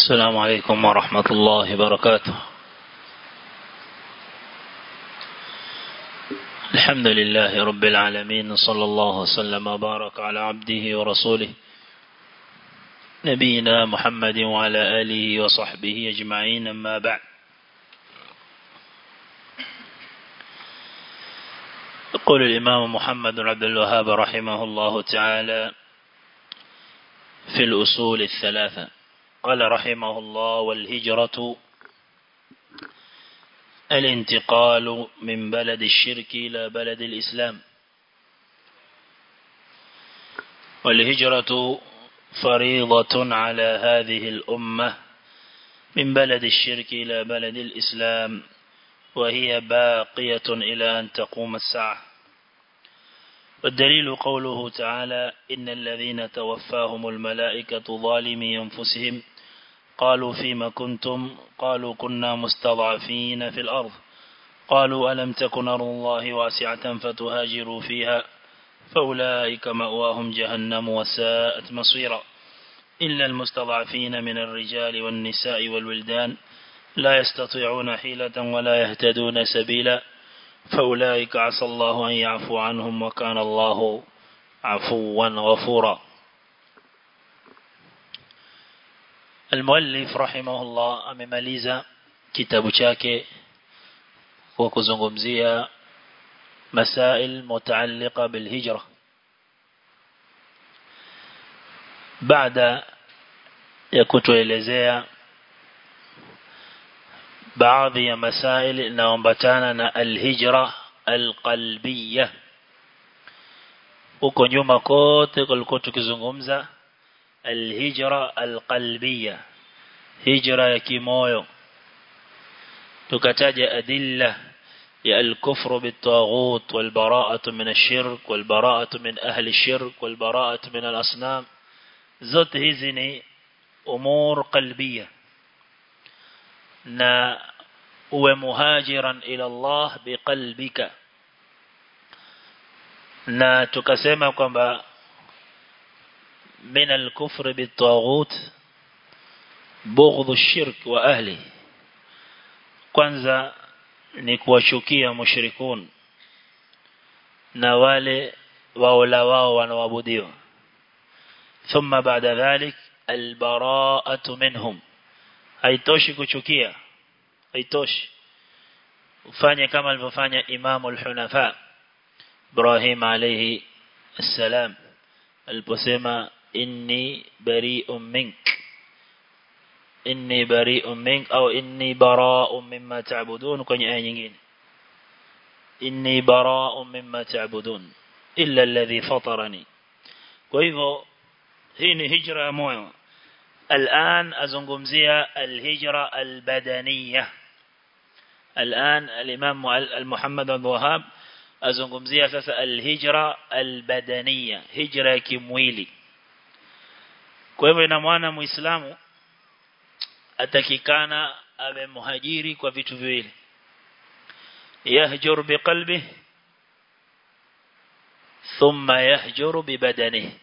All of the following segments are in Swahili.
السلام عليكم ورحمة الله وبركاته الحمد لله رب العالمين صلى الله وسلم وبارك على عبده ورسوله نبينا محمد وعلى آله وصحبه أجمعين أما بعد يقول الإمام محمد عبد الوهاب رحمه الله تعالى في الأصول الثلاثة قال رحمه الله والهجرة الانتقال من بلد الشرك إلى بلد الإسلام والهجرة فريضة على هذه الأمة من بلد الشرك إلى بلد الإسلام وهي باقية إلى أن تقوم الساعة والدليل قوله تعالى إن الذين توفاهم الملائكة ظالمي أنفسهم قالوا فيما كنتم قالوا كنا مستضعفين في الأرض قالوا ألم تكن أرض الله واسعة فتهاجروا فيها فأولئك مأواهم جهنم وساءت مصيرا إلا المستضعفين من الرجال والنساء والولدان لا يستطيعون حيلة ولا يهتدون سبيلا فأولئك عسى الله أن يعفو عنهم وكان الله عفوا غفورا المؤلف رحمه الله amemaliza kitabu chake kwa kuzungumzia masail mutaalliqa bilhijra baada ya kutuelezea baadhi ya masail inayoambatana na alhijra alqalbiyya huko nyuma kote kulikuwa tukizungumza alhijra alqalbiyya hijra ya kimoyo tukataja adilla ya الكفر بالطاغوت والبراءة من الشرك والبراءة من أهل الشرك والبراءة من الأصنام zote hizi ni umur qalbiyya na uwe muhajiran ila Allah biqalbika na tukasema kwamba min al-kufr bit-taghut bughdhu shirk wa ahli kwanza ni kuwachukia mushrikun na wale waola wao wanaoabudiwa thumma baada dhalik al-bara'atu minhum haitoshi kuchukia haitoshi ufanye kama alivyofanya Imam al-Hunafa Ibrahim alayhi السلام aliposema inni bari'un mink inni bari'un mink au inni bara'un mimma ta'budun kwenye aya nyingine inni bara'un mimma ta'budun illa alladhi fatarani kwa hivyo hii ni hijra ya moyo الآن أزنقمزية الهجرة البدنية الآن الإمام المحمد الوهاب أزنقمزية ساسا الهجرة البدنية هجرة كمويلي kwa hivyo ina maana muislamu atakikana awe muhajiri kwa vitu viwili yahjur biqalbi thumma yahjuru bibadanihi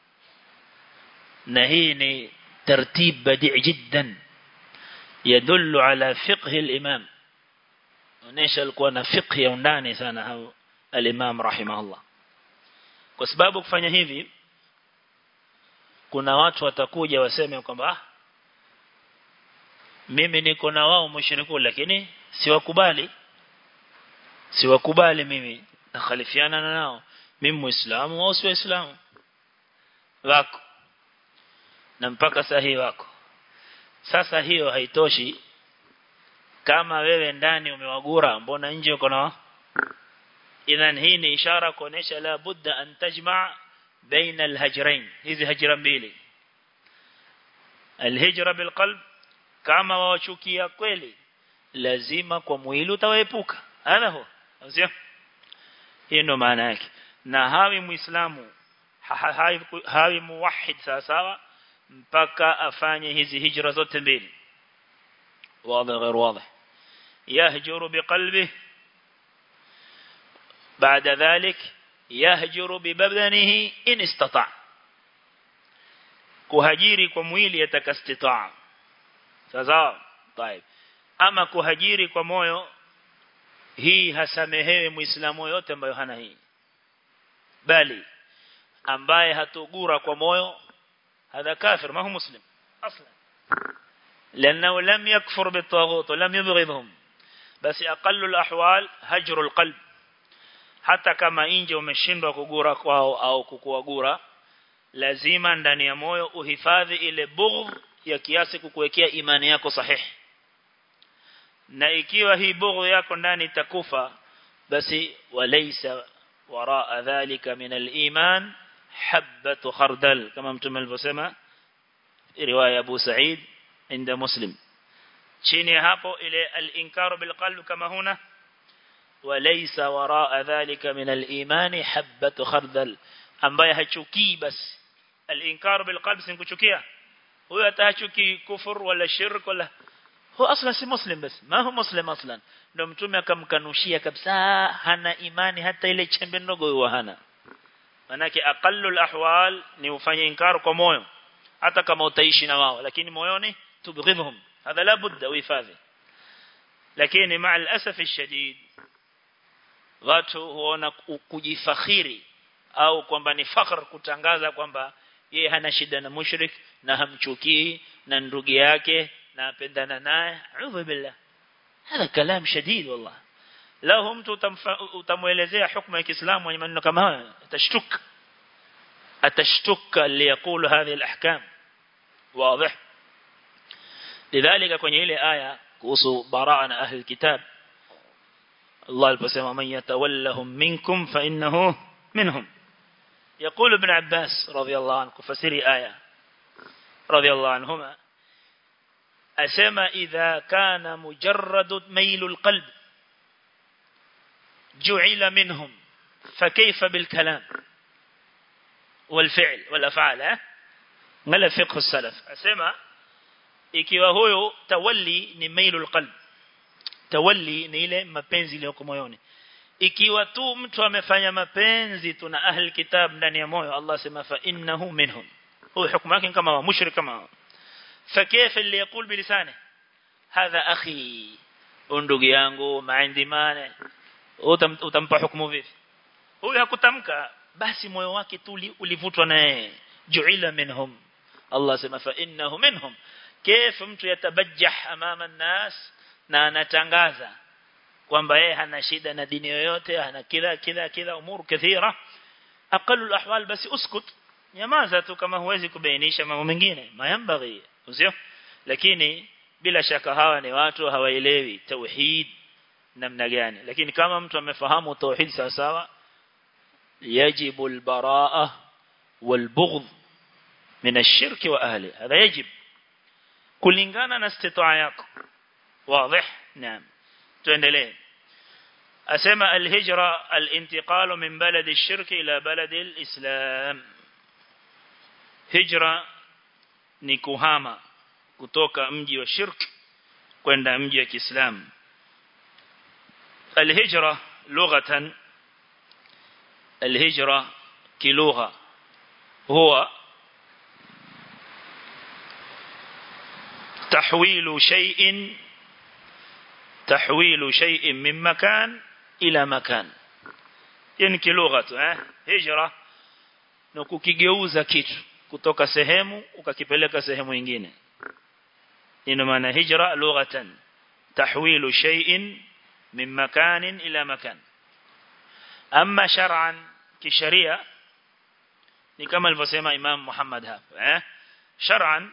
na hii ni ترتيب بديع جدا يدل على فقه الإمام ونيش الكوانا فقه يونداني سانا الإمام رحمه الله kwa sababu kufanya hivi kuna watu watakuja waseme kwamba ah mimi niko na wao mushriku lakini siwakubali siwakubali mimi nakhalifiana na nao mimi muislamu au si waislamu wako na mpaka sahihi wako sasa hiyo haitoshi kama wewe ndani umewagura mbona nje uko na idhan hii ni ishara kuonesha la budda an tajma baina alhajrain hizi hajra mbili alhijra bilqalb kama wachukia kweli lazima kwa mwili utawaepuka hadha huwa sio hiyo ndo maana yake na hawi muislamu hawi muwahhid sawa sawa mpaka afanye hizi hijra zote mbili wazi غير واضح يهجر بقلبه بعد ذلك يهجر ببدنه إن استطاع kuhajiri kwa mwili atakastitaa sawa طيب ama kuhajiri kwa moyo hii hasamehewi muislamu yote ambayo hana hii bali ambaye hatugura kwa moyo hadha kafir ma hu muslim aslan لانه لم يكفر بالطاغوت ولم يبغضهم بس اقل الاحوال هجر القلب hata kama nje umeshindwa kugura kwao au kukuagura lazima ndani ya moyo uhifadhi ile bughd ya kiasi kukuwekea imani yako sahihi na ikiwa hii bughd yako ndani itakufa basi walaysa waraa dhalika min al-iman habatu khardal kama mtume alivyosema riwaya Abu Sa'id inda Muslim chini hapo ile al-inkaru bil qalb kama huna وليس وراء ذلك من الإيمان حبة خردل ambaye hachukii basi al-inkar bil qalb sinkuchukia huyo atachukii kufur wala shirk wala huwa asla si muslim basi ma huwa muslim aslan ndio mtume akamkanushia kabisa hana imani hata ile chembe ndogo huwa hana manake aqallul ahwal ni ufanye inkar kwa moyo hata kama utaishi na wao lakini moyoni tubghidhum hadha la budda uhifadhi lakini maa al-asaf ash-shadid watu huona kujifakhiri au kwamba ni fakhr kutangaza kwamba yeye hana shida na mushrik na hamchukii na ndugu yake na apendana naye a'udhu billah hada kalam shadid wallah lao mtu utamuelezea hukumu ya Kiislamu mwenye maneno kama haya atashtuka atashtuka liyaqulu hadhihi alahkam واضح لذلك kwenye ile aya kuhusu baraa na ahli kitab الله البسم من يتولهم منكم فإنه منهم يقول ابن عباس رضي الله عنه فسري آية رضي الله عنهما أسمى إذا كان مجرد ميل القلب جعل منهم فكيف بالكلام والفعل والأفعال ما فقه السلف أسمى ikiwa huyo tawalli ni mailul qalb tawalli ni ile mapenzi iliyoko moyoni ikiwa tu mtu amefanya mapenzi tuna ahli kitab ndani ya moyo Allah sema fa innahu minhum huyo hukumu yake kama mushrik kama فكيف اللي يقول بلسانه هذا أخي ndugu yangu maindi mane utampa hukumu vipi huyu hakutamka basi moyo wake tu ulivutwa naye juila minhum Allah sema fa innahu minhum كيف mtu yatabajjah amama nas na anatangaza kwamba yeye hana shida na dini yoyote hana kila kila kila umur kathira aqallu alahwal basi uskut nyamaza tu kama huwezi kubainisha mambo mengine mayambaghi usio lakini bila shaka hawa ni watu hawaelewi tauhid namna gani lakini kama mtu amefahamu tauhid sawa sawa yajibu albaraa walbughd min ash-shirk wa ahli hadha yajib kulingana na istitaa yako واضح نعم tuendelee asema alhijra alintiqal min balad ash-shirk ila balad al-islam hijra ni kuhama kutoka mji wa shirk kwenda mji wa Kiislamu alhijra lughatan alhijra kilugha huwa تحويل شيء تحويل شيء من مكان إلى مكان يعني kilugha eh hijra na kukigeuza kitu kutoka sehemu ukakipeleka sehemu nyingine ina maana hijra lughatan tahwilu shay'in min makanin ila makan amma shar'an kisharia ni kama alivyosema Imam Muhammad hapa eh shar'an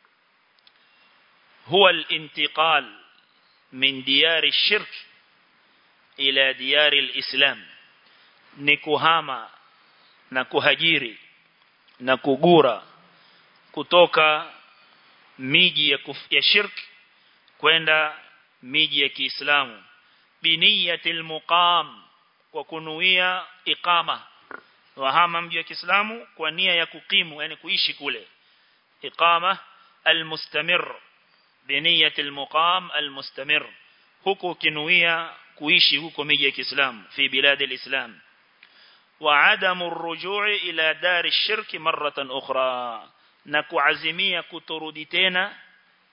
هو الانتقال من ديار الشرك إلى ديار الإسلام نكوهاما نكوهجيري نكوغورا kutoka miji ya, ya shirk kwenda miji ya Kiislamu biniyatil muqam kwa kunuia iqama wahama mji wa Kiislamu kwa nia ya kukimu yani kuishi kule iqama almustamir بنية المقام المستمر huko kinuia kuishi huko miji ya Kiislamu fi bilad alislam wa adamu arrujui ila dar ash-shirk maratan ukhra na kuazimia kuturudi tena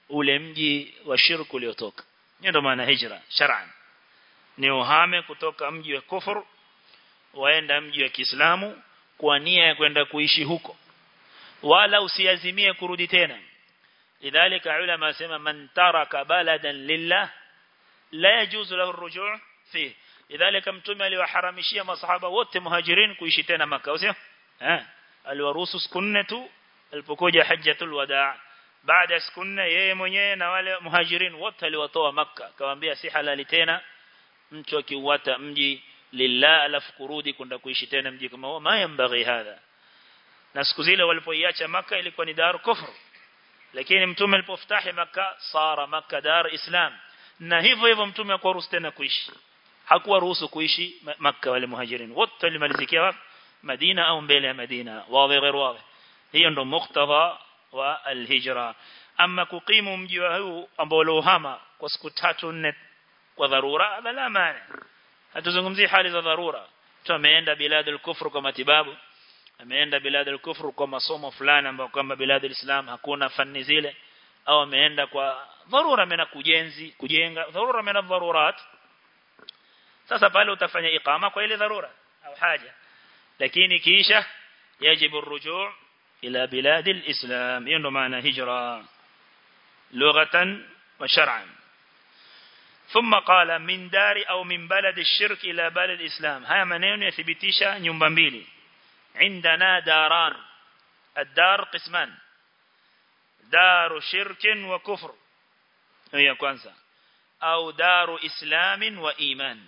ule mji wa shirku uliotoka hiyo ndo maana hijra shar'an ni uhame kutoka mji wa kufur waenda mji wa Kiislamu kwa nia ya kwenda kuishi huko wala usiazimie kurudi tena lidhalika ulama sema man taraka baladan lillah la yajuzu lahu ar-ruju' fi lidhalika mtume aliwaharamishia masahaba wote muhajirin kuishi tena maka sio eh aliwaruhusu siku nne tu alipokuja hajjatul wadaa baada ya siku nne yeye mwenyewe na wale muhajirin wote aliwatoa maka akamwambia si halali tena mtu akiuata mji lillah alafu kurudi kwenda kuishi tena mji kama huo mayambaghi hadha na siku zile walipoiacha maka ilikuwa ni dar kufru lakini mtume alipofutahi maka sara maka dar islam na hivyo hivyo mtume hakuruhusu tena kuishi hakuwa ruhusu kuishi maka wale muhajirin wote walimalizikia wapi Madina au mbele ya Madina wazi غير wazi hiyo ndo muktadha wa alhijra ama kukimu mji wa huu ambao lohama kwa siku tatu nne kwa dharura la maana hatuzungumzii hali za dharura mtu ameenda biladul kufru kwa matibabu ameenda biladul kufru kwa masomo fulani ambayo kama biladul islam hakuna fani zile au ameenda kwa dharura mena kujenzi kujenga dharura mena dharurat sasa pale utafanya iqama kwa ile dharura au haja lakini kisha yajibu الرجوع إلى بلاد الإسلام hiyo ndo maana hijra lughatan wa shar'an ثم قال من دار أو من بلد الشرك إلى بلد الإسلام هيا maneno yathibitisha nyumba mbili عندنا داران الدار قسمان دار شرك وكفر هي kwanza au daru islam wa iman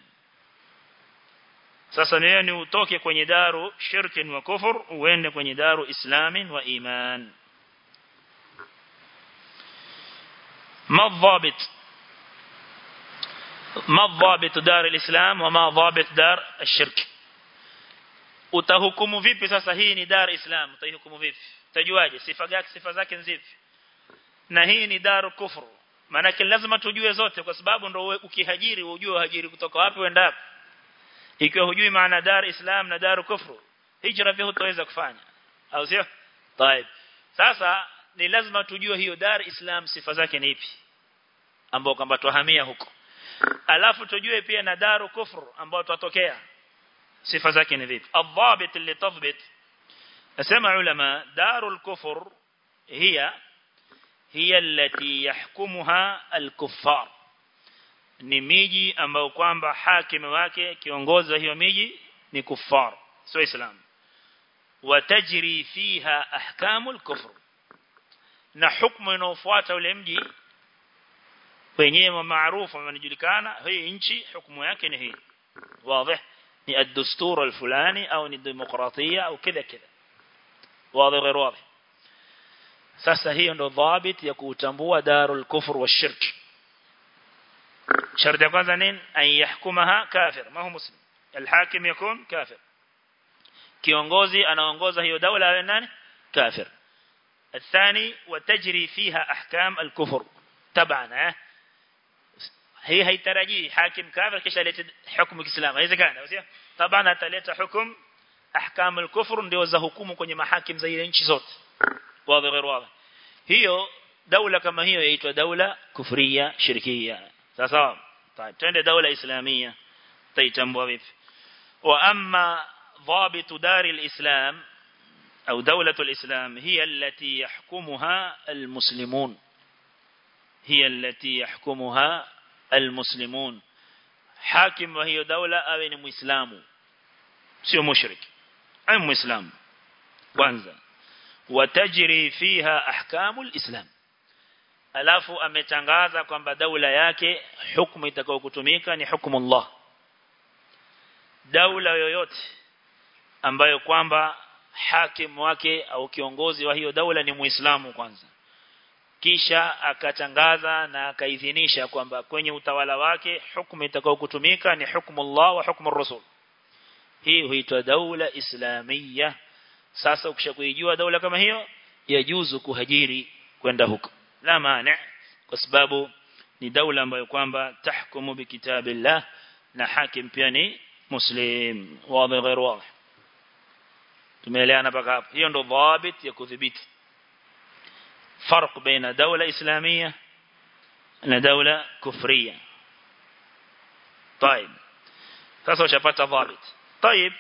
sasa leo ni utoke kwenye daru shirkin wa kufur uende kwenye daru islamin wa iman ما الضابط ما ضابط دار الإسلام وما ضابط دار الشرك utahukumu vipi sasa hii ni dar islam utahukumu vipi utajuaje sifa zake sifa zake nzipi na hii ni dar kufru maana lazima tujue zote kwa sababu ndo ukihajiri ujue hajiri kutoka wapi uenda wapi ikiwa hujui maana dar islam na dar kufru hijra pia hutaweza kufanya au sio طيب sasa ni lazima tujue hiyo dar islam sifa zake ni ipi ambao kwamba tuhamia huko alafu tujue pia na daru kufru ambao tutatokea sifa zake ni vipi adhabit اللي تضبط اسمع علماء دار الكفر هي هي التي يحكمها الكفار ni miji ambao kwamba hakimu wake kiongozi wa hiyo miji ni kuffar sio islam watajri fiha ahkamul kufr na hukumu inayofuata ule mji wenyewe maarufu wanajulikana hii nchi hukumu yake ni hii wazi ni ad-dustur al-fulani au ni demokratia au kida kida wazi غير واضح sasa hiyo ndo dhabit ya kutambua darul kufr wa shirk شرط kwanza nini an yahkumaha kafir ma huwa muslim alhakim yakun kafir kiongozi anaongoza hiyo daula awe nani kafir الثاني وتجري فيها احكام الكفر طبعا هي haitarajii hakim kafir kisha leta hukumu kiislamu haiwezekani sio طبعا ataleta hukumu ahkam al-kufr ndio za hukumu kwenye mahakim za ile nchi zote wazi غير واضح hiyo daula kama hiyo yaitwa daula kufriya shirkiya sawa طيب twende daula islamia taitambua vipi wa amma ضابط دار الإسلام أو دولة الإسلام هي التي يحكمها المسلمون هي التي يحكمها المسلمون حاكم وهي دولة أو مسلم سيو مشرك أي مسلم kwanza watajri fiha ahkamul islam alafu ametangaza kwamba daula yake hukumu itakayokutumika ni hukumu Allah daula yoyote ambayo kwamba hakim wake au kiongozi wa hiyo daula ni muislamu kwanza kisha akatangaza na akaidhinisha kwamba kwenye utawala wake hukumu itakayokutumika ni hukumu Allah wa hukumu Rasul hii huitwa daula islamia sasa ukishakuijua daula kama hiyo yajuzu kuhajiri kwenda huko la maana kwa sababu ni daula ambayo kwamba tahkumu bikitabillah na hakim pia ni muslim wazi غير واضح tumeelewana mpaka hapo hiyo ndo dhabit ya kudhibiti فرق بين دولة إسلامية na daula kufria طيب sasa ushapata dhabit طيب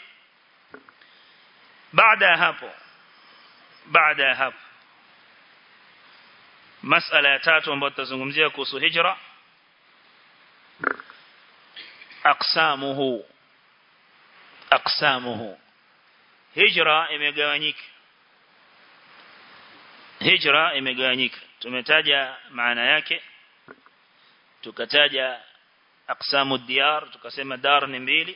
baada ya hapo baada ya hapo masala ya tatu ambayo tutazungumzia kuhusu hijra aqsamuhu aqsamuhu hijra imegawanyika hijra imegawanyika tumetaja maana yake tukataja aqsamu diyar tukasema dar ni mbili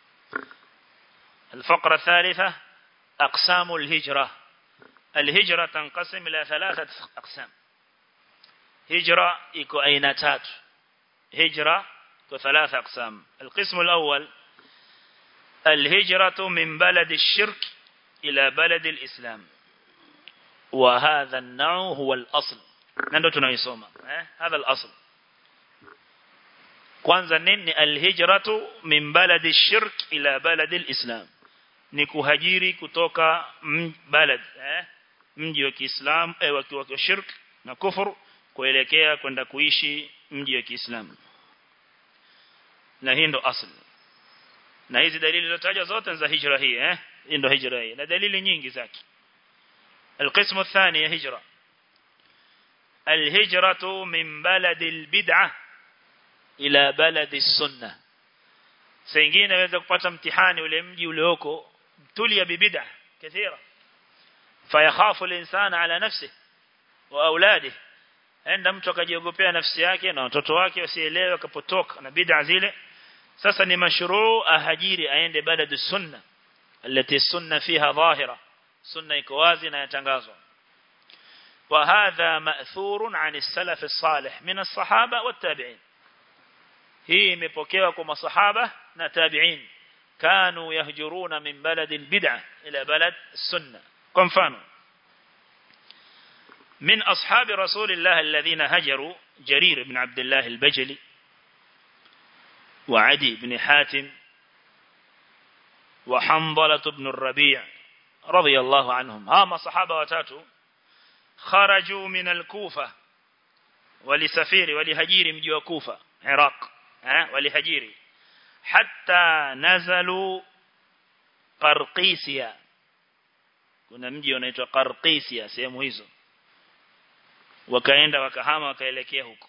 الفقرة الثالثة أقسام الهجرة الهجرة تنقسم إلى ثلاثة أقسام هجرة إكو أينتات هجرة إكو ثلاثة أقسام القسم الأول الهجرة من بلد الشرك إلى بلد الإسلام وهذا النوع هو الأصل نندو تنويسوما هذا الأصل kwanza nini alhijratu min baladi shirk ila baladi alislam ni kuhajiri kutoka balad eh mji wa Kiislamu eh wa shirk na kufur kuelekea kwenda kuishi mji wa Kiislamu na hii ndo asli na hizi dalili zilizotajwa zote za hijra hii eh hii ndo hijra hii na dalili nyingi zake القسم الثاني هجرة الهجرة من بلد البدعة إلى بلد السنة سينجين يوeza kupata mtihani ule mji ulioko tulia bibid'a kathira fayakhafu al-insan ala nafsihi wa auladihi enda mtu akajiogopea nafsi yake na watoto wake wasielewe akapotoka na bid'a zile sasa ni mashruu ahajiri aende baladu sunna التي السنة فيها ظاهرة سنة يكوازي يتنغازوا وهذا مأثور عن السلف الصالح من الصحابة والتابعين هي مبوكيوا كما صحابة نتابعين كانوا يهجرون من بلد البدعة إلى بلد السنة كم فانوا من أصحاب رسول الله الذين هجروا جرير بن عبد الله البجلي وعدي بن حاتم وحنظلة بن الربيع رضي الله عنهم هام صحابة وتاتوا خرجوا من الكوفة ولسفير ولهجير مجيو كوفة عراق ولهجير حتى نزلوا قرقيسيا kuna mji unaitwa Qarqisia sehemu hizo wakaenda wakahama wakaelekea huko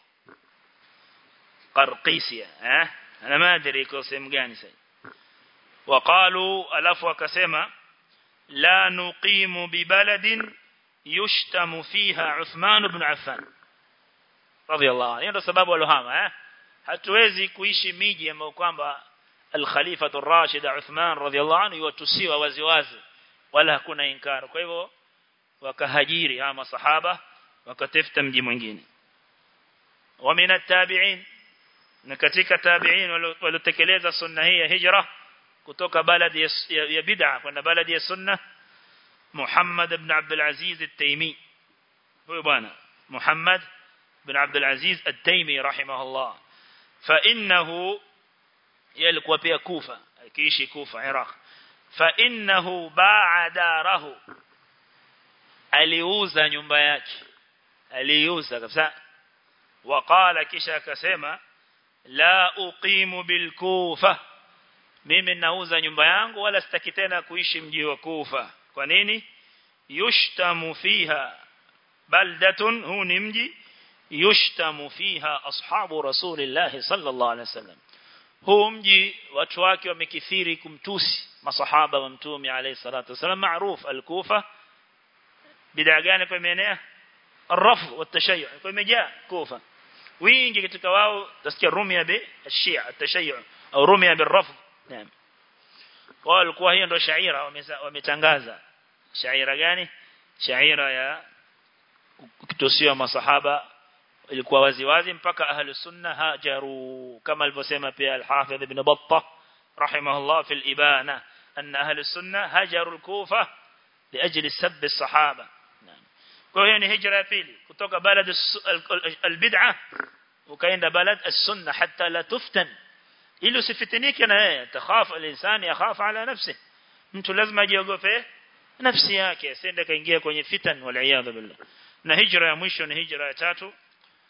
Qarqisia eh ana madri iko sehemu gani sasa waqalu alafu wakasema la nuqimu bibaladin yushtamu fiha Uthman ibn Affan radiyallahu anhu ndio sababu walohama eh hatuwezi kuishi miji ambayo kwamba al-Khalifa ar-Rashid Uthman radiyallahu anhu yutusiwa waziwazi wala hakuna inkar kwa hivyo wakahajiri hawa masahaba wakatafuta mji mwingine wa min at-tabi'in na katika tabi'in waliotekeleza sunna hii ya hijra kutoka baladi ya, ya, ya bid'a kwenda baladi ya sunna Muhammad ibn Abdul Aziz at-Taymi huyo bwana Muhammad ibn Abdul Aziz at-Taymi rahimahullah fa innahu yalikuwa pia Kufa akiishi Kufa Iraq fa innahu ba'a darahu aliuza nyumba yake aliuza kabisa waqala kisha akasema la uqimu bil kufa mimi nauza nyumba yangu wala sitaki tena kuishi mji wa kufa kwa nini yushtamu fiha baldatun huu ni mji yushtamu fiha ashabu rasulillah sallallahu alaihi wasallam huu mji watu wake wamekithiri kumtusi masahaba wa mtume alayhi salatu wasallam maarufu al-kufa bid'a gani kwa imeenea الرفض والتشيع kwa imejaa kufa wingi katika wao tasikia rumia bi ashia atashayyu au rumia birrafd naam kwa walikuwa hiyo ndo shaira wametangaza shaira gani shaira ya kutusiwa masahaba ilikuwa wazi wazi mpaka ahlu sunna hajaru kama alivyosema pia al-Hafidh ibn Battah rahimahullah fi al-Ibana anna ahlu sunna hajaru al-Kufa liajli sabb as-sahaba kwa hiyo ni hijra ya pili kutoka balad al-bid'ah ukaenda balad as-sunna hatta la tuftan ili usifitinike na yeye takhaf al-insan yakhaf ala nafsihi mtu lazima ajiogope nafsi yake asende kaingia kwenye fitan wal iyad billah na hijra ya mwisho ni hijra ya tatu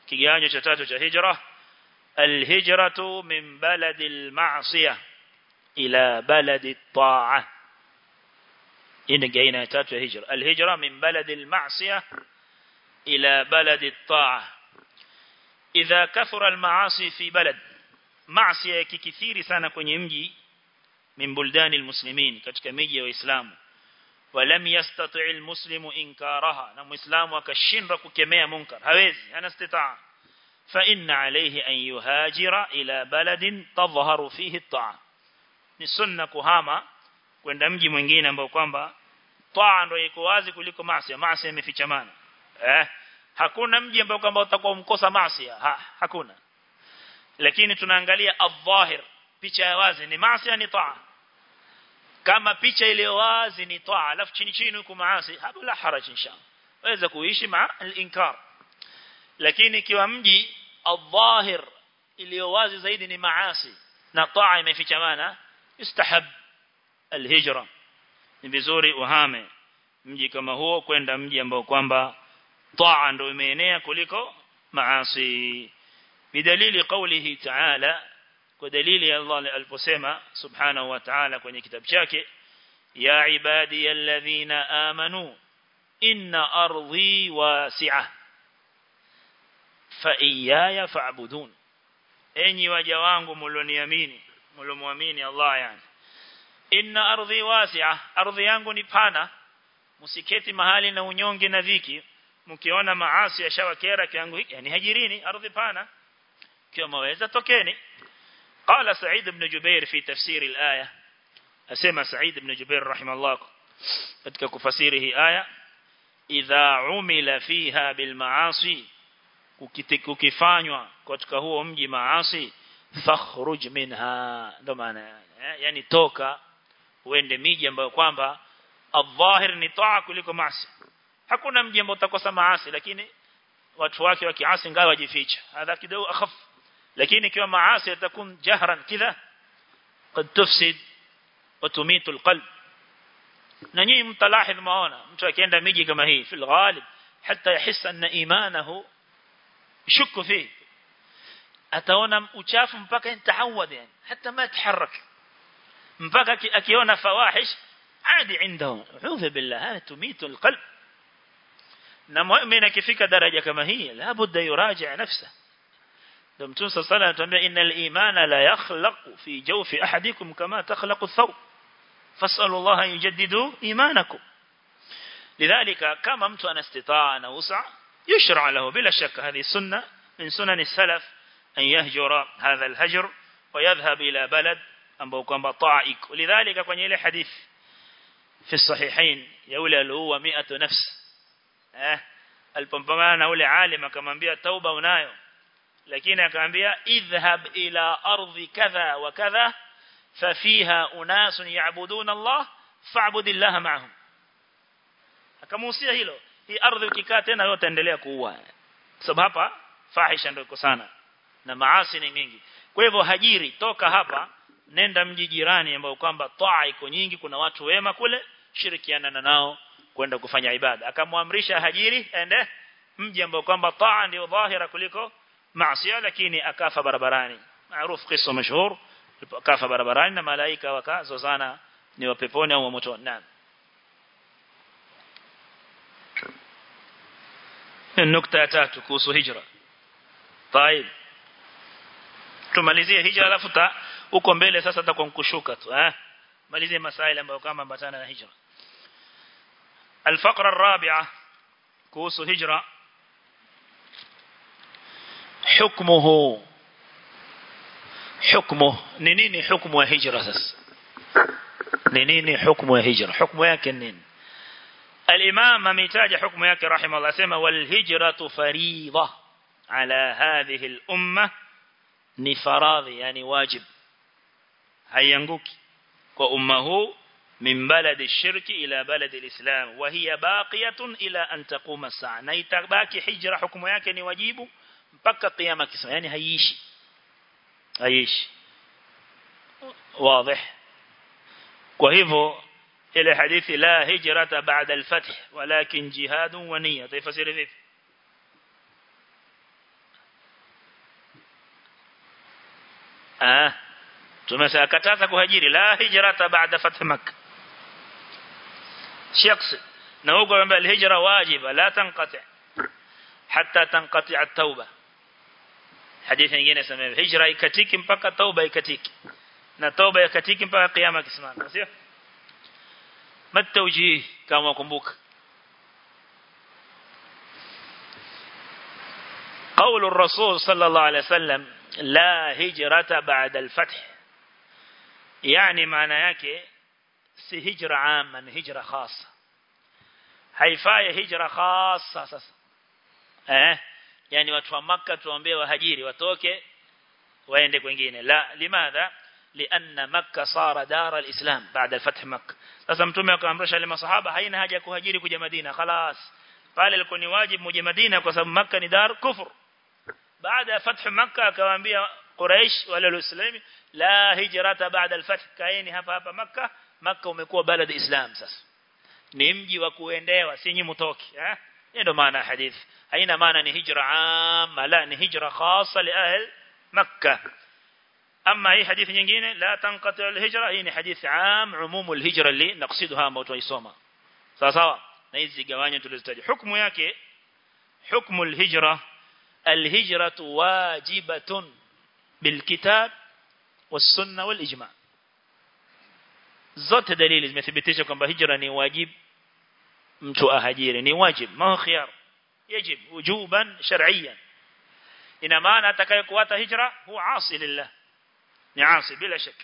kigawanyo cha tatu cha hijra الهجرة من بلد المعصية إلى بلد الطاعة إن جينا تاتو هجرة الهجرة من بلد المعصية إلى بلد الطاعة إذا كثر المعاصي في بلد معصية كثير سنة kwenye mji من بلدان المسلمين katika miji ya waislamu ولم يستطع المسلم إنكارها na muislamu akashindwa kukemea munkar hawezi hana istitaa فإن عليه أن يهاجر إلى بلد تظهر فيه الطاعة ni sunna kuhama kwenda mji mwingine ambao kwamba taa ndio iko wazi kuliko maasi maasi yamefichamana eh hakuna mji ambao kwamba utakuwa umkosa maasi ha, hakuna lakini tunaangalia adh-dhahir picha ya wazi ni maasi ni taa kama picha ile wazi ni taa alafu chini chini huko maasi hapo la haraj inshallah waweza kuishi ma al-inkar lakini ikiwa mji adh-dhahir iliyo wazi zaidi ni maasi na taa imefichamana istahab al-hijra ni vizuri uhame mji kama huo kwenda mji ambao kwamba taa ndio imeenea kuliko maasi bidalili qawlihi ta'ala kwa dalili ya Allah aliposema subhanahu wa ta'ala kwenye kitabu chake ya ibadi alladhina amanu inna ardhi wasi'ah fa iyaya fa'budun enyi waja wangu mlioniamini mliomuamini Allah yani inna ardhi wasi'a ardhi yangu ni pana msiketi mahali na unyonge na dhiki mkiona maasi yashawakera kiangu hiki yani hajirini ardhi pana kiwa maweza tokeni قال سعيد بن جبير في تفسير الآية أسمى سعيد بن جبير رحمه الله katika kufasirihi aya idha umila fiha bil maasi ukifanywa katika huo mji maasi fakhruj minha ndo maana yani toka uende miji ambayo kwamba adh-dhahir ni taa kuliko maasi hakuna mji ambao utakosa maasi lakini watu wake wakiasi ngao wajificha hadha kidogo akhaf lakini ikiwa maasi yatakun jahran kidha قد تفسد وتميت القلب na nyinyi mtalahidh maona mtu akienda miji kama hii fil ghalib hatta yahissa anna imanahu يشك فيه ataona uchafu mpaka intahawad yani hata ma taharak mpaka akiona fawahish عادي عنده اعوذ بالله هذا تميت القلب na muumini akifika daraja kama hii la budda yuraji nafsa ndio mtume صلى الله عليه وسلم anatuambia innal imana la yakhlaqu fi jawfi ahadikum kama takhlaqu ath-thawb fasalu Allah an yujaddidu imanakum lidhalika kama mtu ana istitaa na usa يشرع له بلا شك هذه سنة من سنن السلف أن يهجر هذا الهجر ويذهب إلى بلد ambao kwamba ta'ik lidhalika kwenye ile hadith fi sahihain ya ule alioua 100 nafs eh alipambana na ule alim akamwambia tauba unayo lakini akamwambia idhhab ila ardhi kadha wa kadha fafiha unas ya'buduna Allah fa'budillaha ma'ahum akamuhusia hilo hii ardhi ukikaa tena wewe utaendelea kuua sababu hapa fahisha ndio iko sana na maasi ni mingi kwa hivyo hajiri toka hapa nenda mji jirani ambao kwamba taa iko nyingi kuna watu wema kule shirikiana na nao kwenda kufanya ibada akamwamrisha hajiri ende mji ambao kwamba taa ndio dhahira kuliko maasi lakini akafa barabarani maarufu kisa mashhur akafa barabarani na malaika wakazozana ni wa peponi au wa motoni naam النقطة ya tatu kuhusu hijra طيب tumalizie hijra alafu ta uko mbele sasa tutakuwa kushuka tu eh malizie masaila ambayo kama ambatana na hijra الفقرة الرابعة kuhusu hijra حكمه حكمه ni nini hukumu ya hijra sasa ni nini hukumu ya hijra hukumu yake nini الإمام أميتاج حكم ياك رحمه الله سيما والهجرة فريضة على هذه الأمة نفراض يعني واجب هينقوك وأمه من بلد الشرك إلى بلد الإسلام وهي باقية إلى أن تقوم الساعة نيتباكي حجرة حكم ياك نواجيب mpaka قيامة كسما يعني هيشي هيشي واضح وهذا إلى حديث لا هجرة بعد الفتح ولكن جهاد ونية تفسير ذلك ah tumesakataza kuhajiri la hijrata baada fath makkah shakhs na huko kwamba alhijra wajiba la tanqati hatta tanqati at-tauba hadithi nyingine sema hijra ikatiki mpaka tauba ikatiki na tauba ikatiki mpaka kiyama kisimama sio matawjih kama kumbuka قول الرسول صلى الله عليه وسلم لا هجرة بعد الفتح يعني معنى yake si hijra amma ni hijra khassa haifai hijra khassa sasa eh yani watu wa makka tuambie wahajiri watoke waende kwingine la limadha لأن مكة صار دار الإسلام بعد الفتح مكة sasa mtume akaamrisha wale masahaba haina haja kuhajiri kuja Madina خلاص pale ilikuwa ni wajibu mje Madina kwa sababu Makka ni dar kufur baada ya fath Makka akawaambia Quraysh wale walislami la hijrata baada al-fath kaeni hapa hapa Makka Makka umekuwa balad Islam sasa ni mji wa kuendewa si nyinyi mtoki eh ndio maana hadithi haina maana ni hijra amma la ni hijra khassa li ahl Makka أما هي حديث nyingine لا تنقطع الهجرة هي حديث عام عموم الهجرة اللي نقصدها ما تيسوما sawa sawa na hizi gawanyo tulizitaja hukumu yake hukumu alhijra alhijratu wajibatun bilkitab والسنه والاجماع zote dalili zimethibitisha kwamba hijra ni wajib mtu ahajiri ni wajib ma khiyar yajib wujuban shar'iyyan ina maana atakayekuata hijra huwa asi lillah ni asi bila shak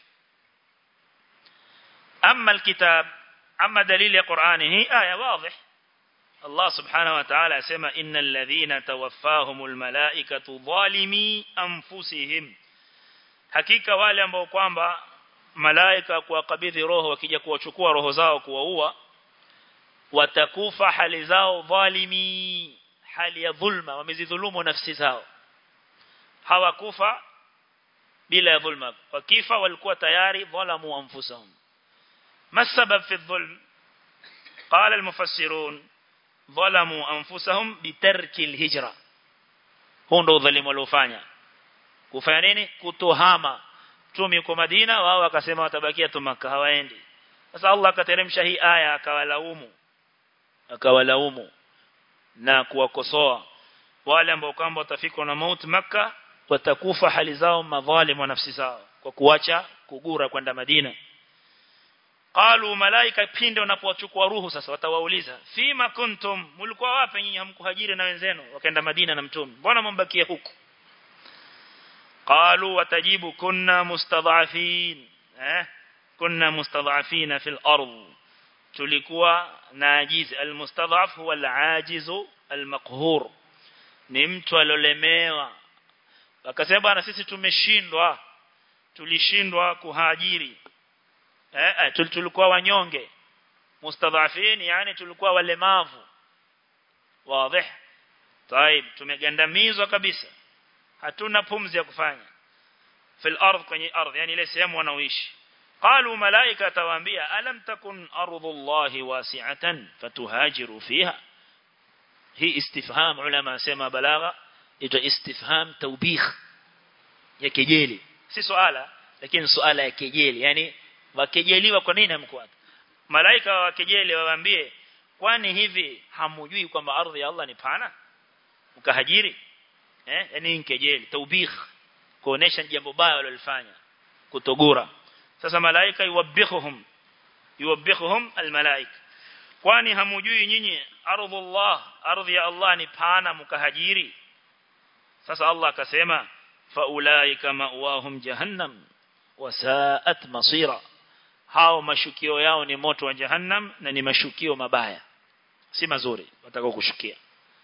amma alkitab أما دليل قرآنه آية واضح الله سبحانه وتعالى يسمى إن الذين توفاهم الملائكة ظالمي أنفسهم hakika wale ambao kwamba malaika kuwakabidhi roho wakija kuwachukua roho zao kuwaua watakufa hali zao dhalimi hali ya dhulma wamezidhulumu nafsi zao hawakufa bila ya dhulma wakifa walikuwa tayari dhalamu anfusahum ما السبب في الظلم قال المفسرون ظلموا أنفسهم بترك الهجرة هون ndo udhalimu waliofanya kufanya nini kutohama mtume yuko Madina wao wakasema watabakia tu Makka hawaendi sasa Allah akateremsha hii aya akawalaumu akawalaumu na kuwakosoa wale ambao kwamba watafikwa na mauti Makka watakufa hali zao madhalimu wa nafsi zao kwa kuacha kugura kwenda Madina qalu malaika pinde wanapowachukua ruhu sasa watawauliza fima kuntum mlikuwa wapi nyinyi hamkuhajiri na wenzenu wakaenda Madina na mtume mbona mbakia huku qalu watajibu kunna mustadhafin eh kunna mustadhafina fil ard tulikuwa na ajiz almustadhaf huwa alajiz almaqhur ni mtu alolemewa wakasema bwana sisi tumeshindwa tulishindwa kuhajiri eh tulikuwa wanyonge mustadhafin yani tulikuwa walemavu wazi طيب tumegandamizwa kabisa hatuna pumzi ya kufanya fil ardh kwenye ardh yani ile sehemu wanaoishi qalu malaika tawaambia alam takun ardullahi wasi'atan fatuhajiru fiha hii istifham ulama sema balagha ito istifham tawbikh ya kejeli si swala lakini swala ya kejeli yani wakejeliwa kwa nini hamkuata malaika wakejeli wawaambie kwani hivi hamujui kwamba ardhi ya Allah ni pana mkahajiri eh yani nkejeli taubikh kuonesha jambo baya walilofanya kutogura sasa malaika yuwabbihuhum yuwabbihuhum almalaika kwani hamujui nyinyi ardhullah ardhi ya Allah ni pana mkahajiri sasa Allah akasema faulaika ma'wahum jahannam wasaat masira hao mashukio yao ni moto wa jahannam na ni mashukio mabaya si mazuri watakao kushukia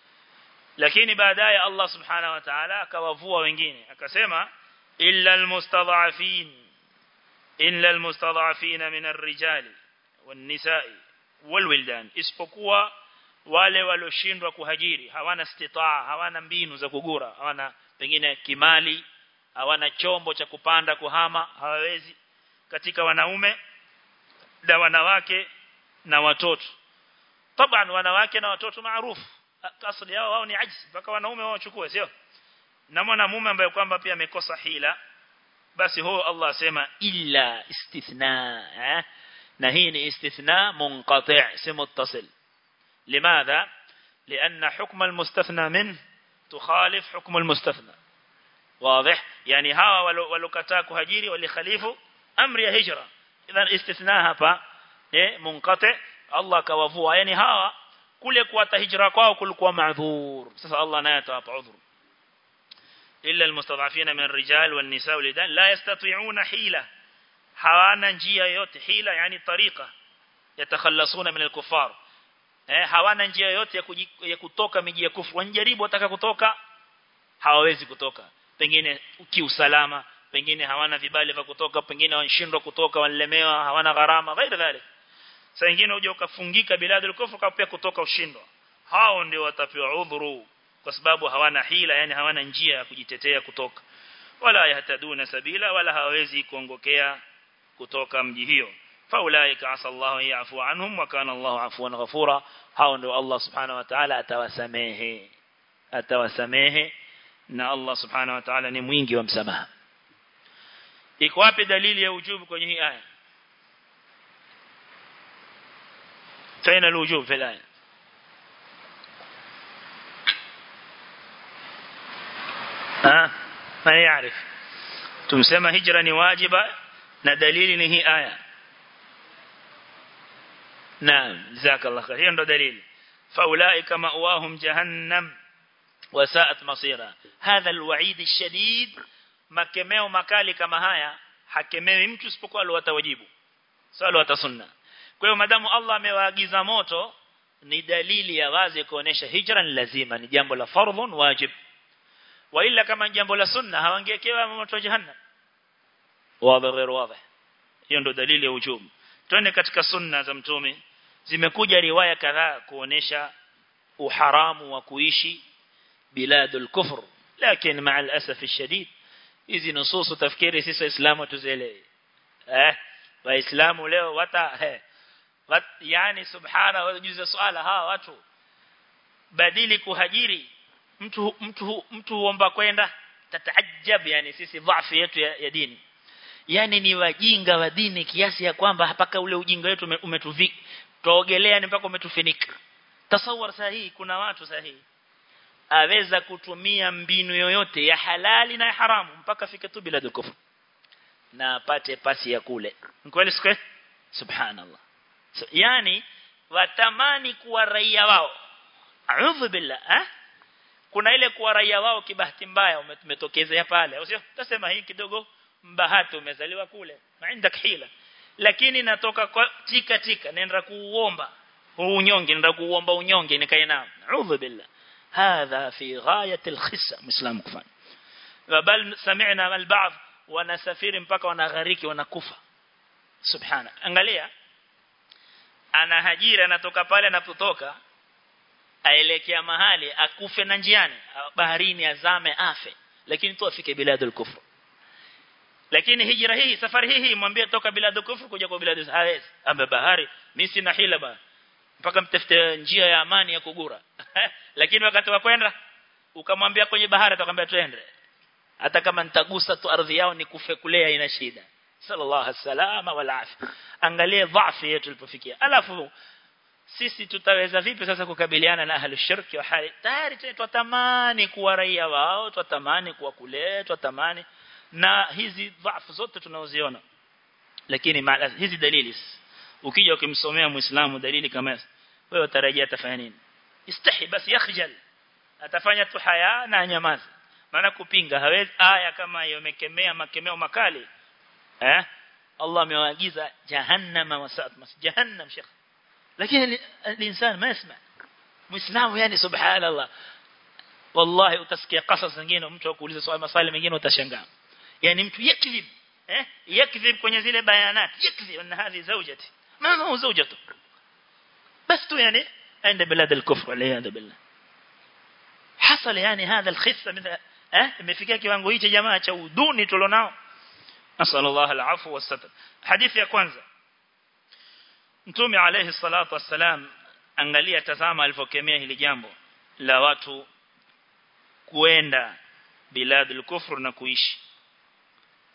lakini baadaye Allah subhanahu wa ta'ala akawavua wengine akasema illa almustadhafin illa almustadhafin min arrijali wan-nisa'i wal-wildan isipokuwa wale walioshindwa kuhajiri hawana istitaa hawana mbinu za kugura hawana pengine kimali hawana chombo cha kupanda kuhama hawawezi katika wanaume na wanawake na watoto taban wanawake na watoto maarufu asili yao wao ni ajizi mpaka wanaume wao wachukue sio na mwanamume ambaye kwamba pia amekosa hila basi huo Allah asema illa istithna eh na hii ni istithna munqati' si muttasil limadha لأن حكم المستثنى منه تخالف حكم المستثنى واضح يعني hawa walokataa kuhajiri walikhalifu amri ya hijra idhan istithna hapa eh munqati Allah kawavua yani hawa kule kuata hijra kwao kulikuwa maadhur sasa Allah naye atawapa udhur illa almustad'afina min ar-rijal wan-nisa wal-idan la yastati'una hila hawana njia yote hila yani tariqa yatakhallasuna min al-kuffar eh hawana njia yote ya, ya kutoka miji ya kufuru wanjaribu wataka kutoka hawawezi kutoka pengine kiusalama pengine hawana vibali vya kutoka pengine wanashindwa kutoka wanalemewa hawana gharama ghairi dhalik saa nyingine uje ukafungika biladul kufru kapia kutoka ushindwa hao ndio watapewa udhuru kwa sababu hawana hila yani hawana njia ya kujitetea kutoka wala yahtaduna sabila wala hawezi kuongokea kutoka mji hiyo faulaika asallahu yafu anhum wa kana Allahu afuwan ghafura hao ndio Allah subhanahu wa ta'ala atawasamehe atawasamehe na Allah subhanahu wa ta'ala ni mwingi wa msamaha iko wapi dalili ya ujubu kwenye hii aya فين الوجوب في الآية ها ما يعرف تمسمى هجرة واجبة ندليل نهي آية نعم جزاك الله خير هي دليل فأولئك مأواهم جهنم وساءت مصيرا هذا الوعيد الشديد makemeo makali kama haya hakemewi mtu isipokuwa aliwatawajibu sio aliwatasunna kwa hiyo madamu Allah amewaagiza moto ni dalili ya wazi kuonesha hijra ni lazima ni jambo la fardhun wajib wa ila kama jambo la sunna hawangekewa moto jahannam wazi غير wazi hiyo ndo dalili ya ujubu twende katika sunna za mtume zimekuja riwaya kadhaa kuonesha uharamu wa kuishi biladul kufr lakini مع الاسف الشديد hizi nususu tafikiri sisi waislamu tuzielewe eh waislamu leo wata eh, wat, yani subhana wajuze swala hawa watu badili kuhajiri mtu mtu mtu huomba kwenda tataajab yani sisi dhaifu yetu ya, ya dini yani ni wajinga wa dini kiasi ya kwamba mpaka ule ujinga wetu umetuvika tuogelea ni mpaka umetufinika tasawwar sahihi kuna watu sahihi aweza kutumia mbinu yoyote ya halali na ya haramu mpaka fike tu bila kufur na apate pasi ya kule kweli siku subhanallah so, yani watamani kuwa raia wao a'udhu billah eh kuna ile kuwa raia wao kibahati mbaya umetokezea pale sio utasema hii kidogo mbahati umezaliwa kule maindak hila lakini natoka kwa tika tika nenda kuuomba huu unyonge nenda kuuomba unyonge nikae nao a'udhu billah هذا في غاية الخسة مسلم كفان بل سمعنا البعض wanasafiri mpaka wanaghariki wanakufa subhana angalia ana hajira anatoka pale anapotoka aelekea mahali akufe na njiani baharini azame afe lakini tu afike biladul kufr lakini hijra hii safari hii mwambie toka biladul kufr kuja kwa biladul hawezi ambe bahari mimi sina hila bana mpaka mtafute njia ya amani ya kugura lakini wakati wa kwenda ukamwambia kwenye bahari atakwambia twende hata kama nitagusa tu ardhi yao nikufe kulea ina shida sallallahu alaihi wal afia angalie dhaifu yetu tulipofikia alafu sisi tutaweza vipi sasa kukabiliana na ahli shirki wa hali tayari tutatamani kuwa raia wao tutatamani kuwa kule tutatamani na hizi dhaifu zote tunaoziona lakini maala, hizi dalili ukija ukimsomea muislamu dalili kama hizo wewe utarajia atafanya nini istahi basi yakhjal atafanya tu haya na nyamaza maana kupinga hawezi aya kama hiyo imekemea makemeo makali eh Allah amewaagiza jahannama wasat mas jahannam shekh lakini الانسان ما يسمع muislamu yani subhanallah wallahi utasikia qasas zingine mtu akuuliza swali maswali mengine utashangaa yani mtu yakdhib eh yakdhib kwenye zile bayanat yakdhib anna hadhi zawjati ما هو زوجته بس تو يعني عند بلاد الكفر والعياذ بالله حصل يعني هذا الخسة مثل eh imefikia kiwango hicho jamaa cha uduni tulionao nasallallahu alafu wasatr hadithi ya kwanza mtume alayhi salatu wassalam angalia tazama alipokemea hili jambo la watu kuenda biladul kufr na kuishi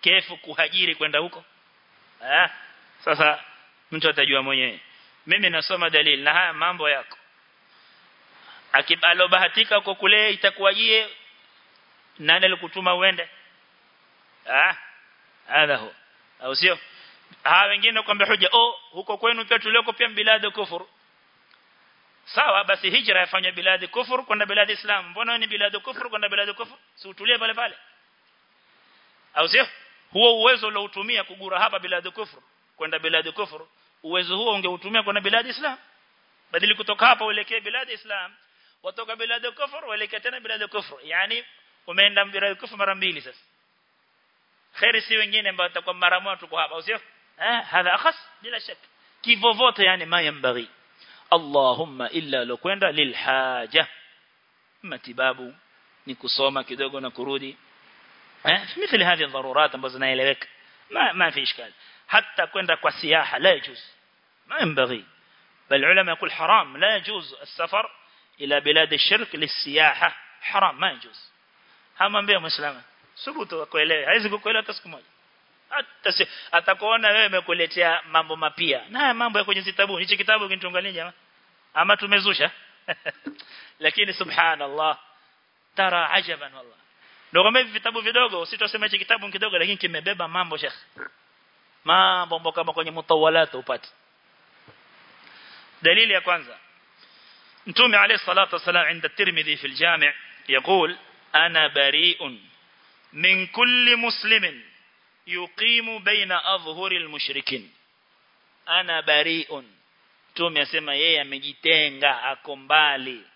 kefu kuhajiri kwenda huko eh sasa mtu atajua mwenyewe mimi nasoma dalili na haya mambo yako akibalobahatika huko kule itakuwajie nani alikutuma uende ah hadha hu au sio hawa wengine kwamba hoja oh huko kwenu pia tulioko pia biladi kufuru sawa basi hijra yafanya biladi kufuru kwenda biladi islam mbona ni biladi kufuru kwenda biladi kufuru si utulie pale pale au sio huo uwezo uliotumia kugura hapa biladi kufuru kwenda biladi kufuru uwezo huo ungeutumia kwenda biladi islam badili kutoka hapa uelekee biladi islam watoka biladi kufuru uelekee tena biladi kufuru yani umeenda biladi kufuru mara mbili sasa khairi si wengine ambao watakuwa mara moja tuko hapa sio eh hadha akhas bila shaka kivovote yani mayambaghi Allahumma illa lokwenda lilhaja matibabu ni kusoma kidogo na kurudi eh mithili hizi dharurat ambazo zinaeleweka ma ma fi ishkal hatta kwenda kwa siyaha la yajuz ما ينبغي بل العلماء يقول حرام لا يجوز السفر إلى بلاد الشرك للسياحة حرام ما يجوز هم أنبياء مسلمة subutu akuelewe haizi kukuelewa hata siku moja hata atakuona wewe umekuletea mambo mapia na mambo ya kwenye kitabu hichi kitabu kinitungalia jamaa ama tumezusha lakini subhanallah tara ajaban wallah ndio kama hivi vitabu vidogo usitosema hichi kitabu kidogo lakini kimebeba mambo shekh mambo kama kwenye mutawalat upate dalili ya kwanza mtume alayhi salatu wasalam عند الترمذي في الجامع يقول انا بريء من كل مسلم يقيم بين أظهر المشركين أنا بريء Mtume asema yeye amejitenga ako mbali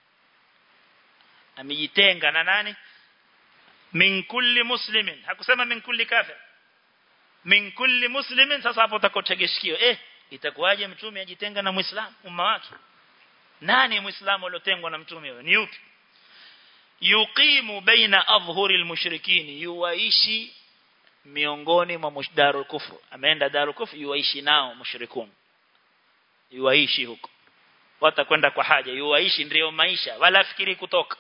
amejitenga na nani min kulli muslimin hakusema min kulli kafir min kulli muslimin sasa hapo utakotegeshikio eh itakuwaje mtume ajitenga na muislamu umma wake nani muislamu aliotengwa na mtume ni yupi yuqimu baina adhhuri almushrikin yuwaishi miongoni mwa mushdarul kufru ameenda darul kufru yuwaishi nao mushrikun yuwaishi huko watakwenda kwa haja yuwaishi ndio maisha wala fikiri kutoka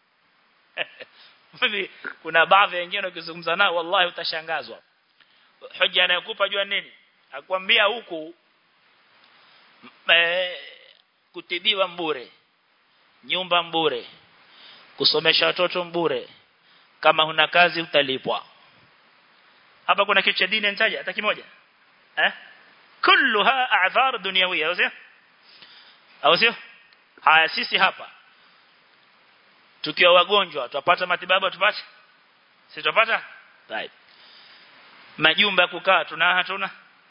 kuna baadhi wengine ukizungumza nao wallahi utashangazwa hoja anayokupa jua nini akwambia huku e, kutibiwa mbure nyumba mbure kusomesha watoto mbure kama huna kazi utalipwa hapa kuna kitu cha dini nitaja hata kimoja eh kulluha a'thar dunyawiyya au sio au sio haya sisi hapa tukiwa wagonjwa tupata matibabu tupate si tupata right majumba ya kukaa tuna hatuna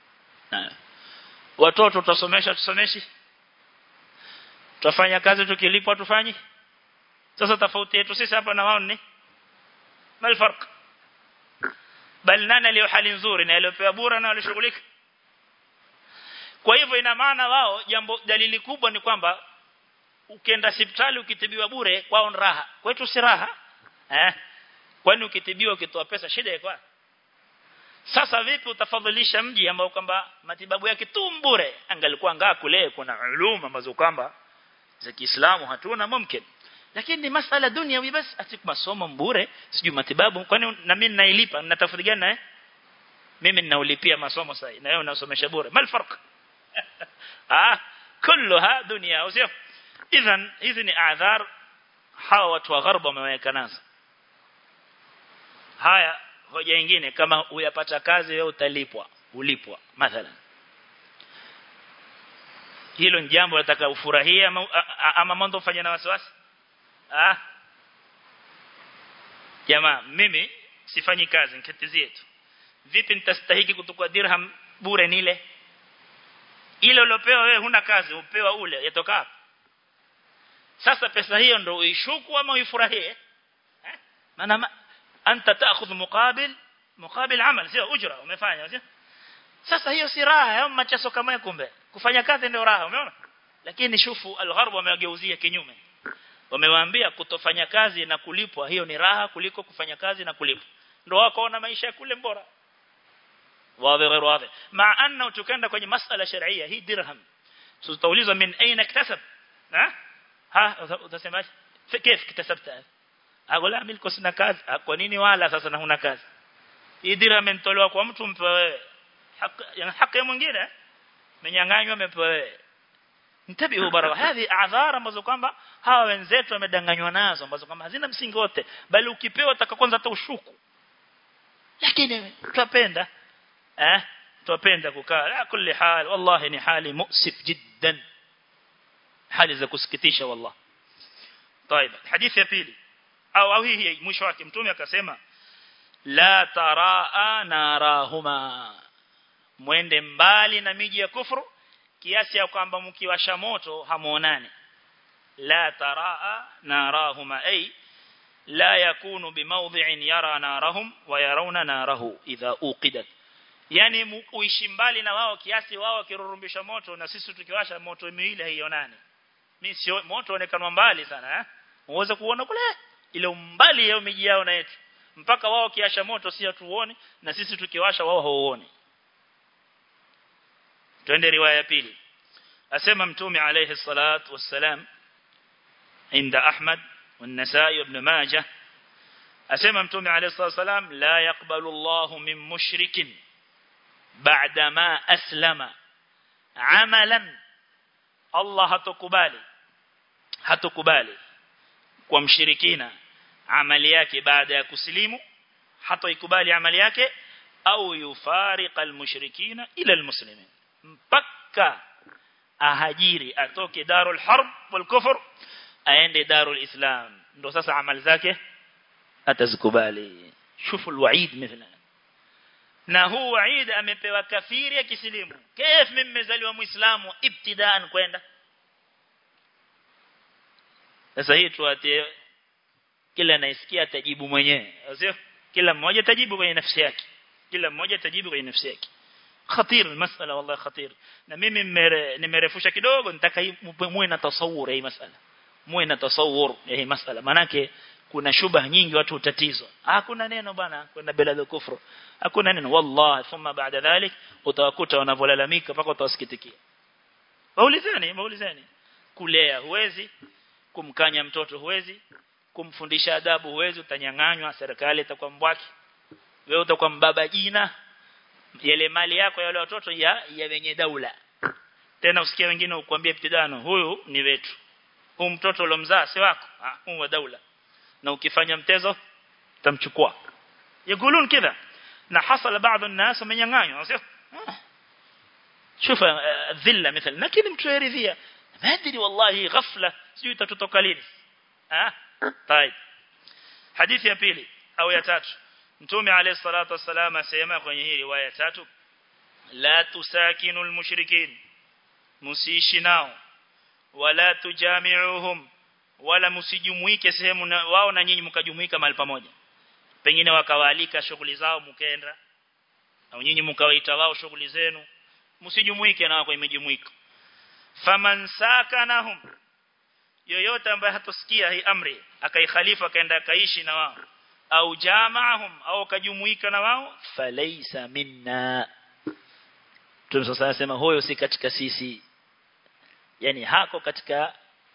watoto tutasomesha tusomeshi tutafanya kazi tukilipwa tufanyi sasa tofauti yetu sisi hapa na wao ni mal farq bal nani aliyo hali nzuri na aliyopewa bure na walishughulika kwa hivyo ina maana wao jambo dalili kubwa ni kwamba ukienda hospitali ukitibiwa bure kwao ni raha kwetu si raha eh kwani ukitibiwa ukitoa pesa shida iko sasa vipi utafadhilisha mji ambao kwamba matibabu yake tu bure angalikuwa ngaa kule kuna uluma ambazo kwamba za Kiislamu hatuna mumkin lakini ni masala dunia basi ati masomo bure sijui matibabu kwani na mimi nailipa natafuta gani eh mimi ninaulipia masomo sasa na wewe unasomesha bure mal farq ah kulluha dunia usio idhan hizi ni adhar hawa watu wa gharba wameweka nazo haya hoja nyingine kama uyapata kazi wewe utalipwa ulipwa mathalan hilo ni jambo nataka ufurahie ama, ama mambo fanya na wasiwasi ah jamaa mimi sifanyi kazi nikatizie tu vipi nitastahiki kutukua dirham bure nile ile uliopewa wewe huna kazi upewa ule yatoka hapo sasa pesa hiyo ndio uishuku ama uifurahie eh maana ma, anta taakhudh muqabil muqabil amal sio ujra umefanya sio sasa hiyo si raha au machaso kama kumbe kufanya kazi ndio raha umeona lakini shufu al-gharb wamewageuzia kinyume wamewaambia kutofanya kazi na kulipwa hiyo ni raha kuliko kufanya kazi na kulipwa ndio wakaona maisha kule bora wazi غير واضح مع انه tukaenda kwenye masala sharia hii dirham tutaulizwa min aina iktasab ha ha utasemaje كيف اكتسبتها اقول لا ملك sina kazi kwa nini wala sasa na huna kazi hii dirham imetolewa kwa mtu mpe wewe haki yani haki mwingine menyang'anywa amepewa wewe ntabihu baraka hizi adhara ambazo kwamba hawa wenzetu wamedanganywa nazo ambazo kwamba hazina msingi wote bali ukipewa utaka kwanza hata ushuku lakini tupenda eh tupenda kukaa la kulli hal wallahi ni hali mu'sif jiddan hali za kusikitisha wallah طيب hadithi ya pili au au hii mwisho wake mtume akasema la taraa narahuma mwende mbali na miji ya kufuru kiasi ya kwamba mkiwasha moto hamuonani la taraa narahuma ay la yakunu bimawdhi'in yara narahum wa yarawna narahu idha uqidat yani uishi mbali na wao kiasi wao kirurumbisha moto na sisi tukiwasha moto miili haionani mimi sio moto unaonekana mbali sana eh uweze kuona kule ile umbali yao miji yao na yetu mpaka wao kiasha moto si hatuone na sisi tukiwasha wao hauoni twende riwaya ya pili asema mtume alayhi salatu wassalam عند أحمد والنسائي وابن ماجه أسمى متومي عليه الصلاة والسلام لا يقبل الله من مشرك بعدما أسلم عملا الله هتكبالي هتكبالي ومشركين amali yake baada ya kusilimu hata ikubali amali yake au yufariqa almushrikina ila almuslimin mpaka ahajiri atoke darul harb wal kufr aende darul islam ndo sasa amali zake atazikubali shufu alwaid mithla na huu waid amepewa kafiri akisilimu kif mimi nimezaliwa muislamu ibtidaan kwenda sasa hii tuatie kila anayesikia atajibu mwenyewe sio kila mmoja atajibu kwenye nafsi yake kila mmoja atajibu kwenye nafsi yake khatir masala wallahi khatir na mimi nimerefusha kidogo nitaka muwe na tasawur hii masala muwe na tasawur ya hii masala manake kuna shubha nyingi watu utatizwa hakuna neno bana kwenda bila ya kufru hakuna neno wallahi thumma baada dhalik utawakuta wanavolalamika mpaka utawasikitikia waulizeni waulizeni kulea huwezi kumkanya mtoto huwezi kumfundisha adabu huwezi utanyang'anywa serikali itakuwa mbwaki wewe utakuwa mbaba jina yale mali yako ya wale watoto ya ya wenye daula tena usikia wengine ukwambia ibtidano huyu ni wetu huyu mtoto uliomzaa si wako ah huyu wa daula na ukifanya mtezo tamchukua yakulun kidha na hasala baadhi الناس wamenyang'anywa sio شوف الذله مثل lakini mtu yaridhia madri wallahi ghafla sio itatotoka lini ah طيب حديث ya pili au ya tatu mtume alayhi salatu wasallam asema kwenye hii riwaya tatu la tusakinu almushrikin musiishi nao wala tujami'uhum wala msijumuike sehemu na wao na nyinyi mkajumuika mahali pamoja pengine wakawaalika shughuli zao mkaenda au nyinyi mkawaita wao shughuli zenu msijumuike nao kwa imejumuika faman sakanahum yoyote ambaye hatosikia hii amri akaikhalifa akaenda akaishi na wao au jamaahum au kajumuika na wao falaysa minna Mtume sasa anasema huyo si katika sisi yani hako katika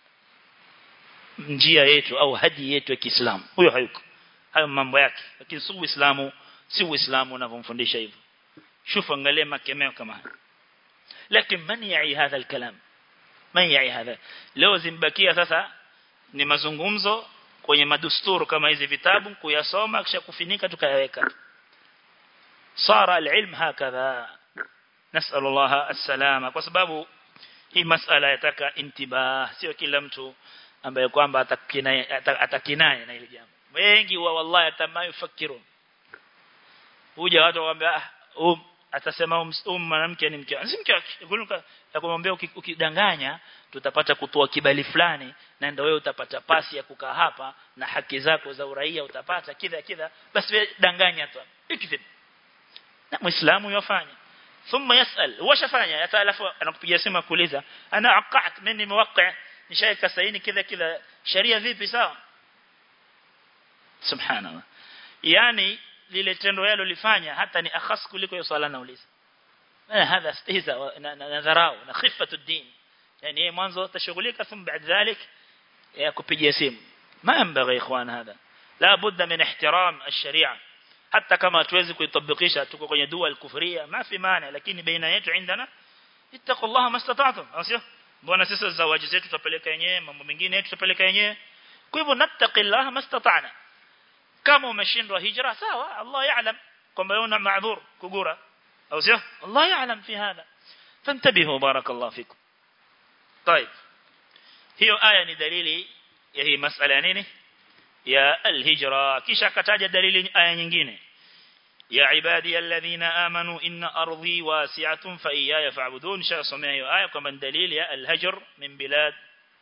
njia yetu au hadi yetu ya Kiislamu huyo hayuko hayo mambo yake lakini si Uislamu si Uislamu unavyomfundisha hivyo shufu angalia makemeo kama haya lakini man yai hadha alkalam man yai hadha leo zimbakia sasa ni mazungumzo kwenye madusturu kama hizi vitabu kuyasoma kisha kufinika tukayaweka sara alilm hakadha nasal Allah as-salama kwa sababu hii masala yataka intibah sio kila mtu ambaye kwamba atakinai atakinai na ile jambo wengi wa wallahi atamayofakiru huja watu wakwambia ah um, atasema um, um mwanamke ni mke si mke wake kumwambia ukidanganya tutapata kutoa kibali fulani na ndio wewe utapata pasi ya kukaa hapa na haki zako za uraia utapata kidha kidha basi wewe danganya tu ikithib na muislamu yafanya thumma yasal washafanya hata alafu anakupigia simu kuuliza ana aqat mimi nimewaqi nishaika saini kidha kidha sharia vipi sawa subhanallah yani lile tendo yalo lifanya hata ni akhas kuliko hiyo swala nauliza هذا استهزاء نذراو نخفة الدين يعني mwanzo tashughulika thumma baada ذلك kupigia simu ما ينبغي اخوان هذا لا بد من احترام الشريعه hata kama hatuwezi kuitabikisha tuko kwenye dua al-kufriya ma fi maana lakini baina yetu indana ittaqullaha mastata'tum sio mbona sisi zawaji zetu tutapeleka yenyewe mambo mengine yetu tutapeleka yenyewe kwa hivyo nattaqillaha mastata'na kama umeshindwa hijra sawa Allah yaalam kwamba una maadhur kugura au sio Allah yaalam fi hada fantabihu barakallahu fikum طيب hiyo aya ni dalili ya hii masala ya nini ya alhijra kisha akataja dalili aya nyingine ya ibadi alladhina amanu inna ardi wasi'atun fa iyaya fa'budun sha somea hiyo aya kama dalili ya alhajr min bilad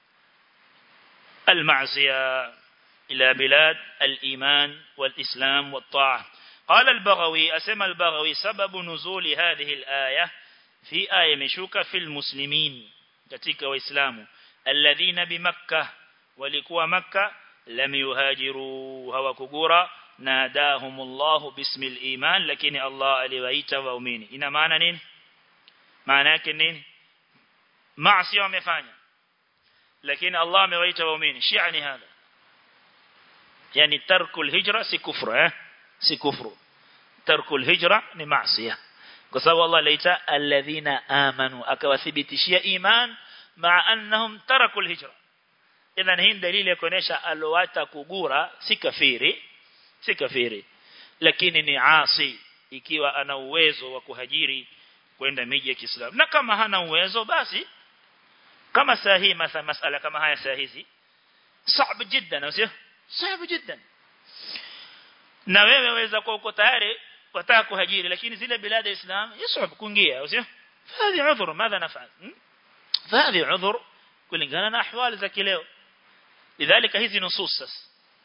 المعصية إلى بلاد الإيمان والإسلام والطاعة قال البغوي أسمى البغوي سبب نزول هذه الآية في آية مشوكة في المسلمين كتك وإسلام الذين بمكة ولكوا مكة لم يهاجروا هوكقورا ناداهم الله باسم الإيمان لكن الله أليويت وأمين إن معنى نين معنى كنين معصية ومفانية لكن الله أميويت وأمين شعني هذا يعني ترك الهجرة سي كفر اه سي كفر ترك الهجرة ni معصية kwa sababu Allah laita alladhina amanu akawathibitishia iman maa annahum taraku alhijra idhan hii dalili ya kuonesha alowata kugura si kafiri si kafiri lakini ni asi ikiwa ana uwezo wa kuhajiri kwenda miji ya Kiislamu na kama hana uwezo basi kama sahihi matha masala kama haya sahihi صعب جدا sio صعب جدا na wewe waweza kuwa uko tayari wataka kuhajiri lakini zile bilada islam yasub kuingia sio hadi udhur madha nafal hadi udhur kulingana na ahwali za kileo lidhalika hizi nusus sasa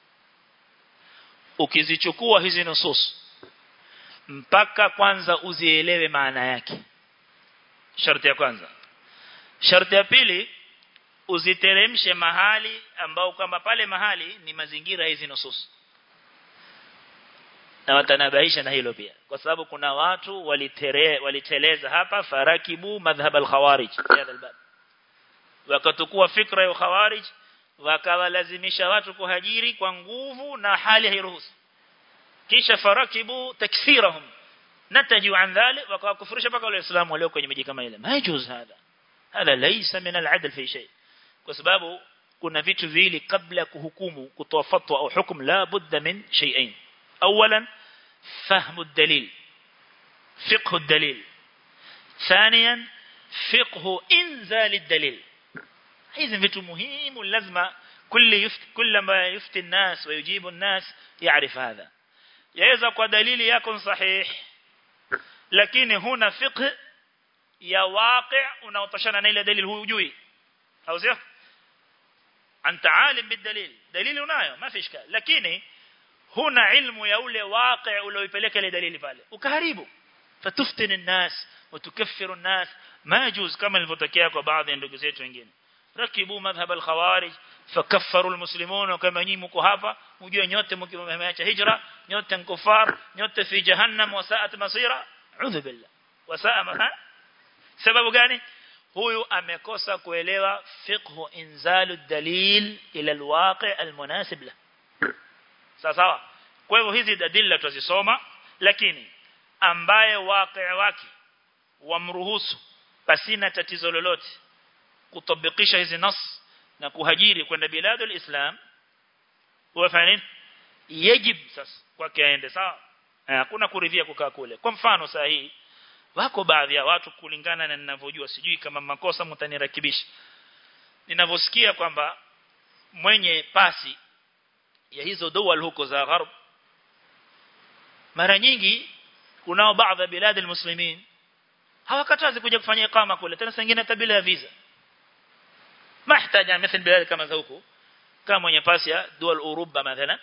ukizichukua hizi nusus mpaka kwanza uzielewe maana yake sharti ya kwanza sharti ya pili uziteremshe mahali ambao kama pale mahali ni mazingira hizi nusus na watanabaisha na hilo pia kwa sababu kuna watu walitere waliteleza hapa farakibu madhhab al-khawarij albab wakatukua fikra ya khawarij wakawalazimisha watu kuhajiri kwa nguvu na hali hairuhusu kisha farakibu takfirahum nataju an dhalik wakawakufurisha mpaka wale waislamu walio kwenye miji kama ile majuz hada hada laysa min al-adl fi shay kwa sababu kuna vitu viwili kabla kuhukumu kutoa fatwa au hukumu la budda min shay'ain اولا فهم الدليل فقه الدليل ثانيا فقه انزال الدليل hizi vitu muhimu lazima kulli yufti kullama yufti الناس ويجيب الناس يعرف هذا yaweza kwa dalili yako sahih lakini huna fiqh ya waqi' unaotoshana na ile dalili hujui au sio anta alim bidalil dalili unayo ma fi ishkal lakini huna ilmu ya ule waqi ulioipeleka ile dalili pale ukaharibu fatuftin الناس وتكفر الناس ما يجوز كما ilivyotokea kwa baadhi ya ndugu zetu wengine rakibu madhhab al-khawarij fakaffaru al-muslimun kama nyinyi mko hapa mjue nyote mkimeacha hijra nyote nkufar nyote fi jahannam wa sa'at masira udhu billah wa sa'a maha sababu gani huyu amekosa kuelewa fiqhu inzalu dalil ila al-waqi' al-munasib lahu sawa kwa hivyo hizi dalili tutazisoma lakini ambaye waqi wake wamruhusu pasina tatizo lolote kutabikisha hizi nas na kuhajiri kwenda biladul islam wafanya nini yajib sasa kwake aende sawa hakuna kuridhia kukaa kule kwa mfano saa hii wako baadhi ya watu kulingana na ninavyojua sijui kama makosa mtanirakibisha ninavyosikia kwamba mwenye pasi ya hizo dawal huko za gharb mara nyingi kunao baadhi ya bilad almuslimin hawakatazi kuja kufanya ikama kule tena sengine hata bila visa mahtaja مثل bilad kama za huko kama mwenye pasi ya dual Uruba mathalan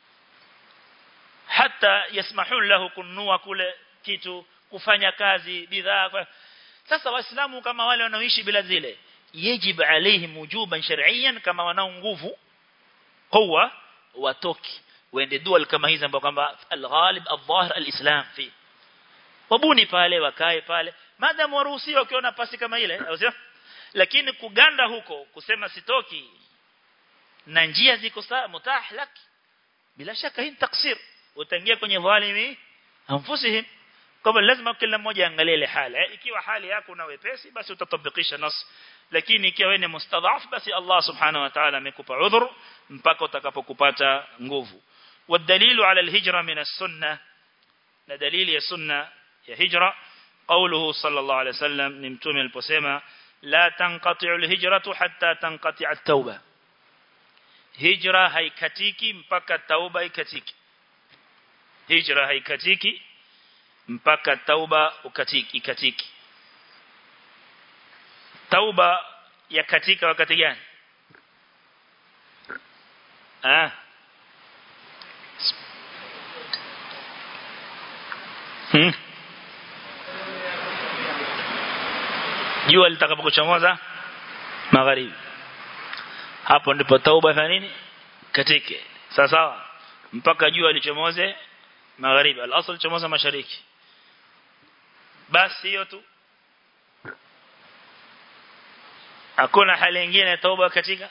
hata yasmahun lahu kununua kule kitu kufanya kazi bidhaa sasa waislamu kama wale wanaoishi bila zile yajib alaihim wujuban shar'iyyan kama wanao nguvu quwwa watoki waende dual kama hizi ambapo kwamba al-ghalib al-dhahir al-islam fi wabuni pale wakae pale madam waruhusiwa ukiona pasi kama ile au sio lakini kuganda huko kusema sitoki na njia ziko sawa mutah lak bila shaka hii taksir utaingia kwenye dhalimi anfusihim kwa lazima kila mmoja angalie ile hali ikiwa hali yako una wepesi basi utatabikisha nas lakini ikiwa wewe ni mustadhaf basi Allah subhanahu wa ta'ala amekupa udhur mpaka utakapokupata nguvu والدليل على الهجرة من السنة دليل يا سنة يا هجرة قوله صلى الله عليه وسلم نمتوم البسيمة لا تنقطع الهجرة حتى تنقطع التوبة هجرة haikatiki mpaka tauba ikatiki hijra haikatiki mpaka tauba ukatiki ikatiki tauba yakatika wakati gani ah hmm jua litakapokuchomoza magharibi hapo ndipo tauba ya nini katike sawa sawa mpaka jua lichomoze magharibi al-asl chomoza mashariki basi hiyo tu hakuna hali nyingine tauba katika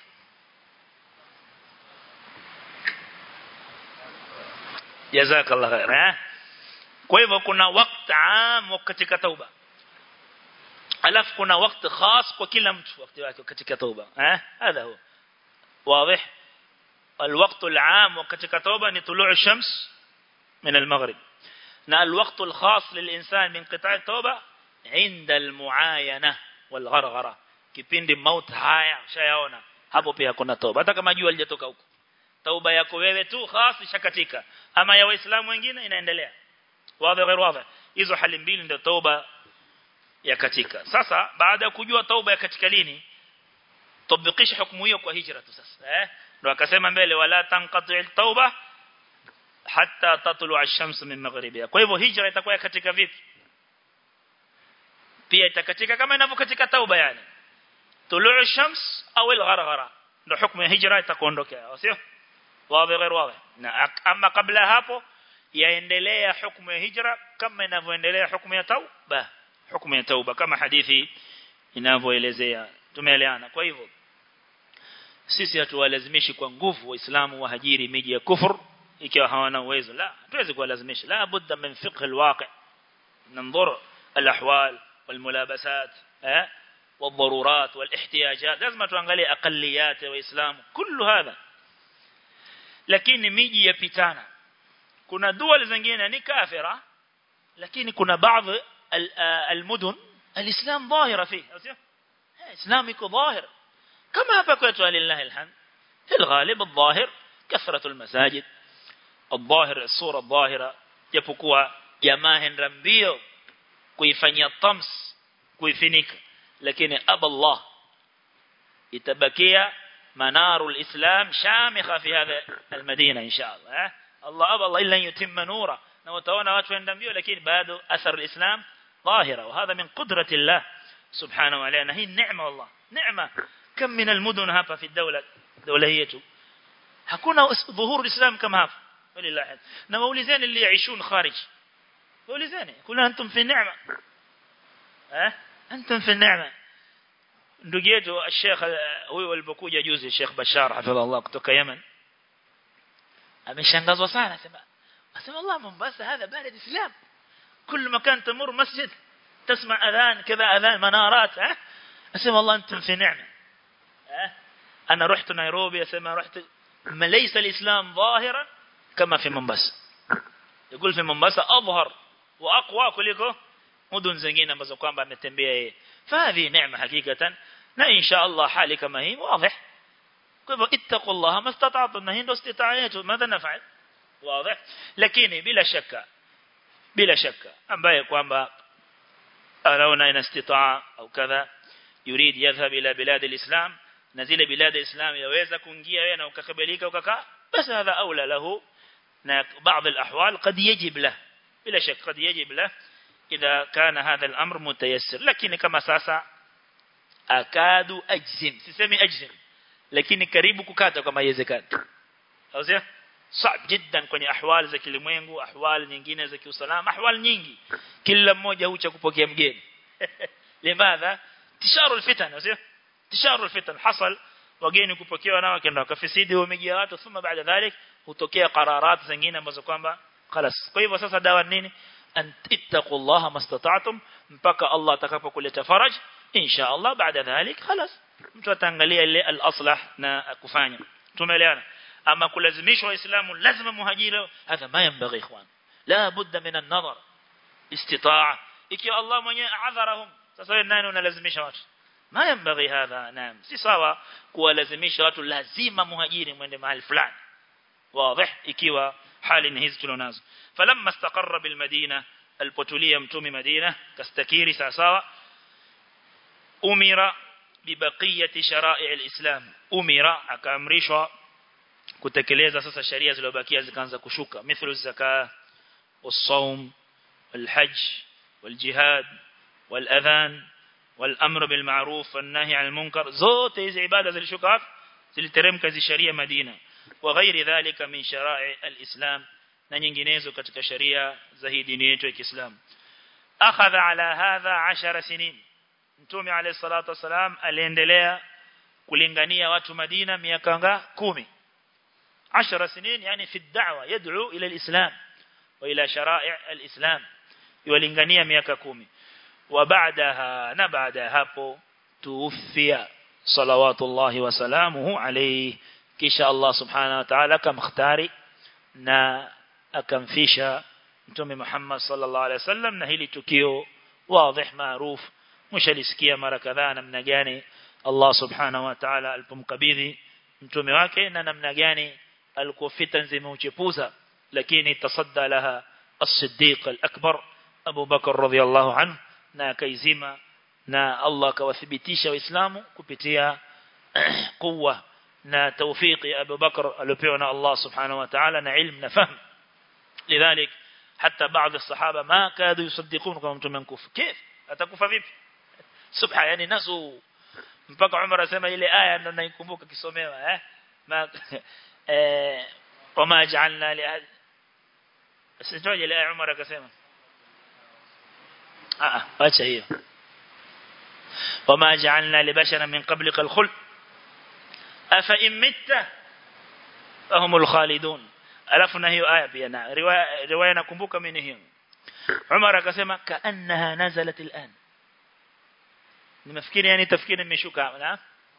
jazakallah khair eh kwa hivyo kuna wakati am katika tauba alafu kuna wakati khas kwa kila mtu wakati wake katika tauba eh هذا هو واضح الوقت العام katika tauba ni طلوع الشمس من المغرب نا الوقت الخاص للإنسان من قطاع التوبة عند المعاينة والغرغرة kipindi maut haya ushayaona hapo pia kuna toba hata kama jua lijatoka huko tauba yako wewe tu khas shakatika ama ya waislamu wengine inaendelea wazi غير wazi hizo hali mbili ndio tauba ya katika sasa baada ya kujua tauba ya katika lini tabikisha hukumu hiyo kwa hijra tu sasa eh ndio akasema mbele wala tanqati tauba hatta tatlu ash-shams min maghribiha kwa hivyo hijra itakuwa katika vipi pia itakatika kama inavyokatika tauba yani طلوع الشمس او الغرغره ndio hukumu ya hijra itakuondokea sio wazi غير واضح na ama kabla hapo yaendelea hukumu ya hijra kama inavyoendelea hukumu ya tauba hukumu ya tauba kama hadithi inavyoelezea tumeelewana kwa hivyo sisi hatuwalazimishi kwa nguvu waislamu wahajiri miji ya kufur ikiwa hawana uwezo la tuwezi kuwalazimisha la budda min fiqh alwaqi ننظر الاحوال والملابسات ها والضرورات والاحتياجات لازم tuangalie aqalliyat wa islam kullu hadha lakini miji yapitana kuna dual zingine ni kafira lakini kuna baadhi المدن الاسلام ظاهره فيه الاسلام iko ظاهر كما hapa kwetu lillahi alhamd الغالب الظاهر كثرة المساجد الظاهر الصورة الظاهرة japokuwa jamaa henda mbio kuifanyia tams kuifinika lakini aba Allah itabakia manaru alislam shamikha fi hadha almadina inshallah Allah aba Allah illa yutimma nura na utaona watu henda mbio lakini bado athar alislam ظاهرة وهذا من قدرة الله سبحانه وتعالى هي النعمة والله نعمة كم من المدن هapa في الدولة دولة yetu hakuna dhuhur alislam kama hapa walillahi na waulizeni اللي يعيشون خارج waulizeni kuna antum fi neema eh antum fi neema ndugu yetu Sheikh huyu alipokuja juzi Sheikh Bashar hafidhahullah kutoka Yemen ameshangazwa sana sema asema Allah Mombasa هذا بلد اسلام كل مكان تمر مسجد تسمع اذان كذا اذان منارات ها اسمع والله انتم في نعمه ها انا رحت نيروبي اسمع رحت ما ليس الاسلام ظاهرا كما في مومباسا يقول في مومباسا اظهر واقوى kuliko mudun zingine ambazo kwamba ametembea yeye fadhi neema hakikatan na insha Allah hali kama hii wazi kwa hivyo ittaqullaha mastata'tu na hii ndio istitaa yetu madha nafa'al wazi lakini bila shaka bila shaka ambaye kwamba anaona ina istitaa au kadha yurid yadhhab ila bilad alislam na zile bilad alislam yaweza kuingia wewe na ukakabilika ukakaa basi hadha aula lahu na baadhi alahwal قد يجب له بلا شك قد يجب له إذا كان هذا الأمر متيسر لكن كما ساسا أكاد أجزم سيسمي أجزم لكن كريب ككاتا كما يزكات أو سيا صعب جدا kwenye ahwal za kilimwengu ahwal nyingine za kiusalama ahwal nyingi kila mmoja hucha kupokea mgeni limadha tisharu alfitan sio tisharu alfitan hasal wageni kupokewa nao kenda wakafisidi wamejia watu thumma baada dhalik hutokea qararat zingine ambazo kwamba خلاص kwa hivyo sasa dawa nini an ittaqullaha mastata'tum mpaka Allah atakapokuleta faraj insha Allah baada dhalik خلاص mtu ataangalia ile al-aslah na kufanya tumeelewana ama kulazimishwa waislamu lazima muhajiri hadha ma yanbaghi ikhwan la budda min an-nazar istita'a ikiwa Allah mwenyewe adharahum sasa wewe nani unalazimisha watu ma yanbaghi hadha naam si sawa kuwalazimisha watu lazima muhajiri mwende mahali fulani واضح ikiwa hali ni hizi tulonazo falamma istaqarra bil madina alipotulia mtume madina kastakiri sawa sawa umira bibaqiyati shara'i alislam umira akaamrishwa kutekeleza sasa sheria zilizobakia zikaanza kushuka mithlu zaka والصوم والحج والجهاد والأذان والأمر بالمعروف والنهي عن المنكر زوت hizi ibada zilishuka wapi ziliteremka hizi sheria Madina وغير ذلك من شرائع الإسلام na nyinginezo katika sharia za hii dini yetu ya Kiislamu akhadha ala hadha 10 sinin mtume alayhi salatu wasalam aliendelea kulingania watu Madina miaka nga 10 10 sinin yani fi da'wa yad'u ila al-islam wa ila shara'i' al-islam yulingania miaka 10 wa ba'daha na baada hapo tuufia salawatullahi wa salamuhu alayhi kisha Allah subhanahu wa ta'ala akamkhtari na akamfisha mtume Muhammad sallallahu alaihi wasallam na hili tukio wazi maruf mshalisikia mara kadhaa namna gani Allah subhanahu wa ta'ala alipomkabidhi mtume wake na namna gani alikuwa fitan zimeuchepuza lakini tasadda laha as-siddiq al-akbar Abu Bakar radhiyallahu anhu na akaizima na Allah akawathibitisha waislamu kupitia kuwa na tawfiki Abu Bakar aliopewa na Allah subhanahu wa ta'ala na ilmu na fahamu لذلك حتى بعض الصحابة ما كادوا يصدقون كما mtume mkufu كيف atakufa vipi subha yani nasu mpaka Umar asema ile aya ndo naikumbuka kisomewa eh ma eh wama ja'alna li ahad sitoje ile aya Umar akasema ah acha hiyo wama ja'alna li bashara min qablika al-khuld afa in mitta fahumul khalidun alafu na hiyo aya pia na riwaya riwaya nakumbuka mimi hiyo Umar akasema kaannaha nazalat al'an nimefikiri yani tafkiri nimeshuka na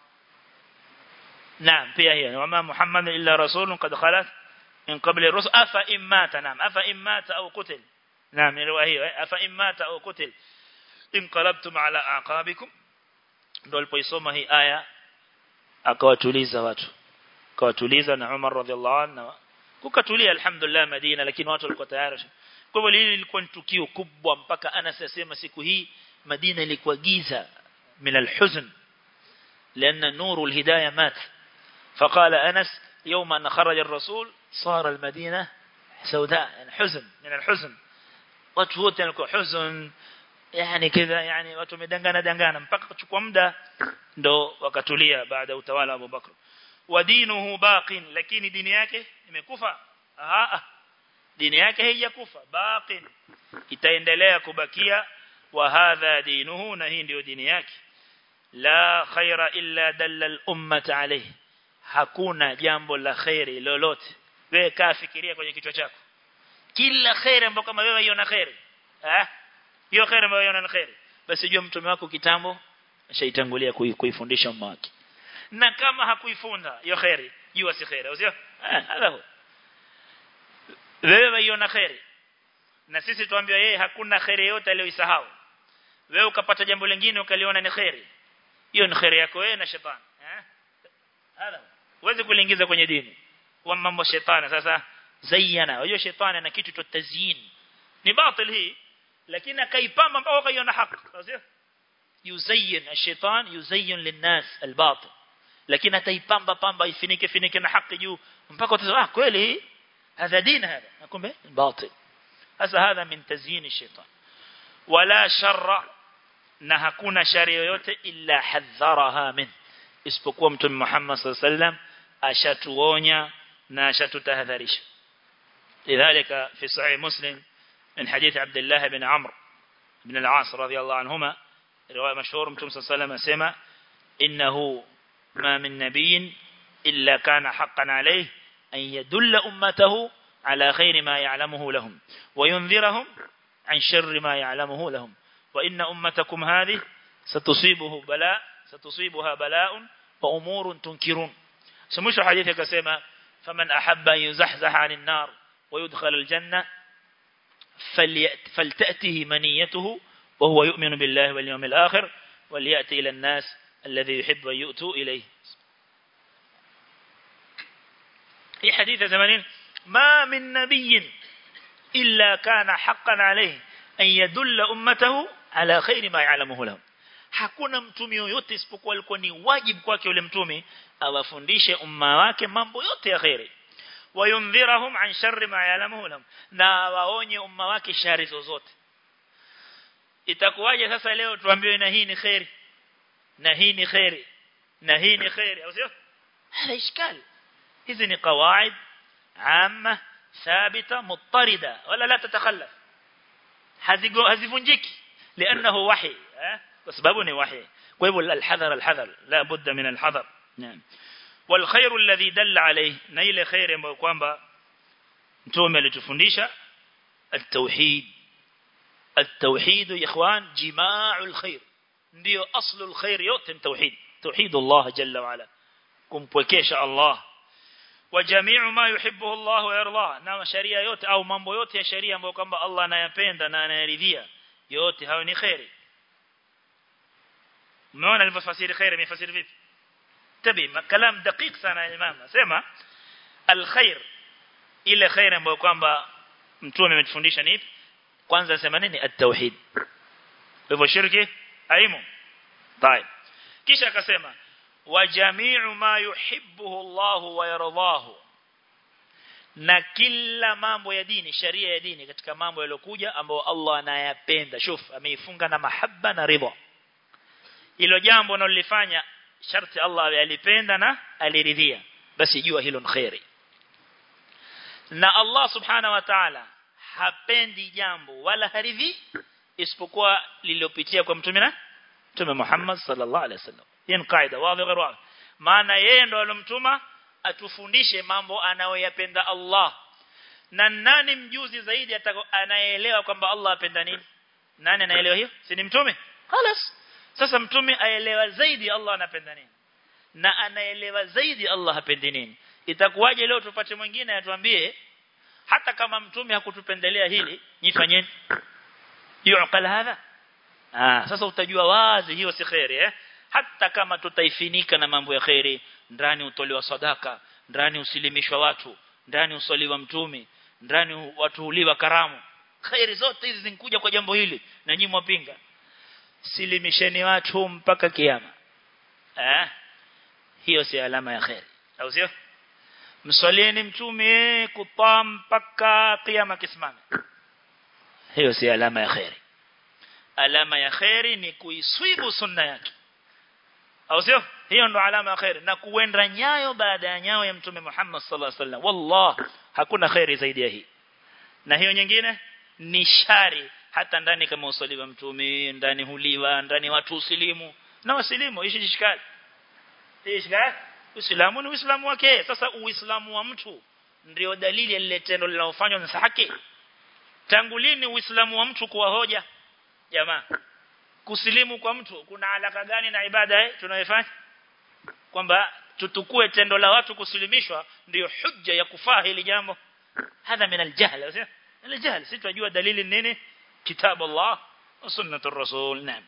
naam pia hiyo wama muhammad illa rasulun qad khalat min qabli rusul afa immata naam afa immata au qutil naam riwaya hiyo afa immata au qutil inqalabtum ala aqabikum ndio alipoisoma hii aya akawatuliza watu akawatuliza na Umar radhiallahu anhu kukatulia alhamdulillah Madina lakini watu walikuwa tayari kwa hivyo hili lilikuwa ni tukio kubwa mpaka Anas asema siku hii Madina ilikuwa giza min alhuzn لأن نور الهداية مات فقال أنس يوم أن خرج الرسول صار المدينة سوداء يعني حزن من الحزن وتفوت يعني حزن يعني كذا يعني watu medangana dangana mpaka kuchukua muda ndo wakatulia baada utawala wa Abu Bakr wadinuhu baqin lakini dini yake imekufa ah dini yake haijakufa baqin itaendelea kubakia wa hadha dinuhu na hii ndio dini yake la khaira illa dalla al-ummah alayhi hakuna jambo la khairi lolote wewe kaa fikiria kwenye kichwa chako kila khairi ambayo kama wewe iona khairi eh hiyo khairi ambayo iona khairi basi jua mtume wako kitambo ashaitangulia kuifundisha umma wake na kama hakuifunda hiyo khairi jua si khairi sio hapo wewe waiona khairi na sisi tuambiwa yeye hakuna khairi yote aliyoisahau wewe ukapata jambo lingine ukaliona ni khairi hiyo ni khairi yako wewe na shetani eh hada uweze kuliingiza kwenye dini kwa mambo shetani sasa zayyana unajua shetani ana kitu cha tazyin ni batil hii lakini akaipamba mpaka ukaiona haki sio yuzayyin ash-shaytan yuzayyin lin-nas al-batil lakini ataipamba pamba ifinike finike na haki juu mpaka utasema ah kweli hii hadha dini hada nakumbe batil hasa hadha min tazyin ash-shaytan wala sharra na hakuna shari yoyote illa hadharaha min isipokuwa mtume Muhammad sallallahu alaihi wasallam ashatuonya na ashatutahadharisha lidhalika fi sahih muslim من حديث عبد الله بن عمرو بن العاص رضي الله عنهما رواية مشهور متوم صلى الله عليه وسلم سمع إنه ما من نبي إلا كان حقا عليه أن يدل أمته على خير ما يعلمه لهم وينذرهم عن شر ما يعلمه لهم وإن أمتكم هذه ستصيبه بلاء ستصيبها بلاء وأمور تنكرون سمش حديث كسيما فمن أحب أن يزحزح عن النار ويدخل الجنة فليأت فلتأته منيته وهو يؤمن بالله واليوم الآخر وليأتي إلى الناس الذي يحب أن يؤتوا إليه في حديث زمانين ما من نبي إلا كان حقا عليه أن يدل أمته على خير ما يعلمه لهم hakuna mtume yoyote isipokuwa alikuwa ni wajibu kwake yule mtume awafundishe umma wake mambo yote ya khairi wayundhirahum an sharri ma ya'lamuhu lahum na waonye umma wake shari zozote itakuwaje sasa leo tuambiwe na hii ni khairi na hii ni khairi na hii ni khairi au sio hada ishkali hizi ni qawaid amma ثابته مضطرده ولا لا تتخلف hazivunjiki لانه وحي kwa sababu ni wahi kwa hivyo alhadhar alhadhar la budda min alhadhar naam والخير الذي دل عليه na ile khair ambayo kwamba mtume alitufundisha التوحيد التوحيد يا اخوان جماع الخير ndio aslu alkhair yote ni tauhid tauhid Allah jalla wa ala kumpwekesha Allah وجميع ما يحبه الله ويرضاه na sharia yote au mambo yote ya sharia ambayo kwamba Allah anayapenda na anayaridhia yote hayo ni khairi umeona alivyofasiri khairi amefasiri vipi tabi kalam daqiq sana imam sema alkhair ile khair ambayo kwamba mtume ametufundisha ni ipi kwanza sema nini at-tauhid hivyo shirki haimo طيب kisha akasema wa jami'u ma yuhibbuhu Allah wa yardahu na kila mambo ya dini sharia ya dini katika mambo yaliyokuja ambayo Allah anayapenda shuf ameifunga na mahaba na ridha hilo jambo unalolifanya sharti Allah alipenda na aliridhia basi jua hilo ni khairi na Allah subhana wa ta'ala hapendi jambo wala haridhi isipokuwa lililopitia kwa mtume na mtume Muhammad sallallahu alaihi wasallam hii ni kaida wazi ghairi wazi maana yeye ndo alomtuma atufundishe mambo anayoyapenda Allah na nani mjuzi zaidi anayeelewa kwamba Allah apenda nini nani anaelewa hiyo si ni mtume خلاص sasa mtume aelewa zaidi Allah anapenda nini na anaelewa zaidi Allah hapendi nini itakuwaje leo tupate mwingine atuambie hata kama mtume hakutupendelea hili nifanyeni yuqal hadha ah sasa utajua wazi hiyo si khairi eh hata kama tutaifinika na mambo ya khairi ndani utolewa sadaka ndani usilimishwa watu ndani usaliwa mtume ndani watu huliwa karamu khairi zote hizi zinakuja kwa jambo hili na nyinyi mwapinga silimisheni watu mpaka kiyama eh hiyo si alama ya khairi au sio msalieni mtume kutaa mpaka kiyama kisimame hiyo si alama ya khairi alama ya khairi ni kuiswibu sunna yake au sio hiyo ndo alama ya khairi na kuenda nyayo baada ya nyayo ya mtume Muhammad sallallahu alaihi wasallam wallah hakuna khairi zaidi ya hii na hiyo nyingine ni shari hata ndani kama usaliwa mtume ndani huliwa ndani watu usilimu na wasilimu hishi shikali ishikali Uislamu ni Uislamu wake sasa Uislamu wa mtu ndio dalili ya lile tendo linalofanywa na haki tangu lini Uislamu wa mtu kuwa hoja jamaa kusilimu kwa mtu kuna alaka gani na ibada eh tunayofanya kwamba tutukue tendo la watu kusilimishwa ndio hujja ya kufaa hili jambo hadha min aljahl sio aljahl si tunajua dalili nini kitabu Allah wa sunnatu rasul naam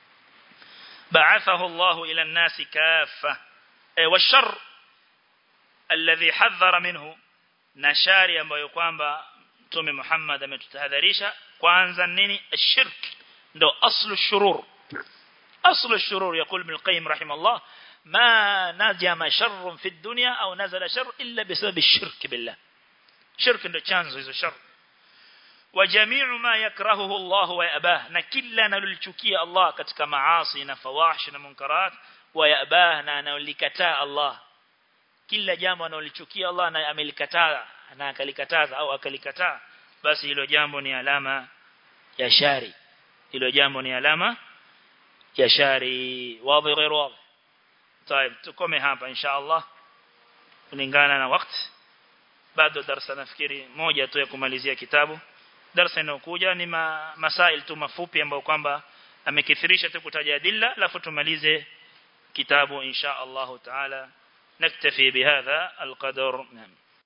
بعثه الله إلى الناس كافة والشر الذي حذر منه نشاري ambayo kwamba mtume Muhammad ametutahadharisha kwanza nini ashirk ndo aslu shurur aslu shurur يقول ابن القيم رحمه الله ما نجم شر في الدنيا أو نزل شر إلا بسبب الشرك بالله شرك ndo chanzo hizo shar وجميع ما يكرهه الله ويأباه na kila analolichukia Allah katika maasi na fawahish na munkarat ويأباه na analikataa Allah kila jambo analolichukia Allah na amelikataa na akalikataza au akalikataa basi hilo jambo ni alama ya shari hilo jambo ni alama ya shari wazi غير واضح طيب tukome hapa insha Allah kulingana na wakati bado darasa nafikiri moja tu ya kumalizia kitabu darasa inayokuja ni ma, masail tu mafupi ambayo kwamba amekithirisha tu kutaja adilla alafu tumalize kitabu insha Allah taala naktafi bihadha alqadar naam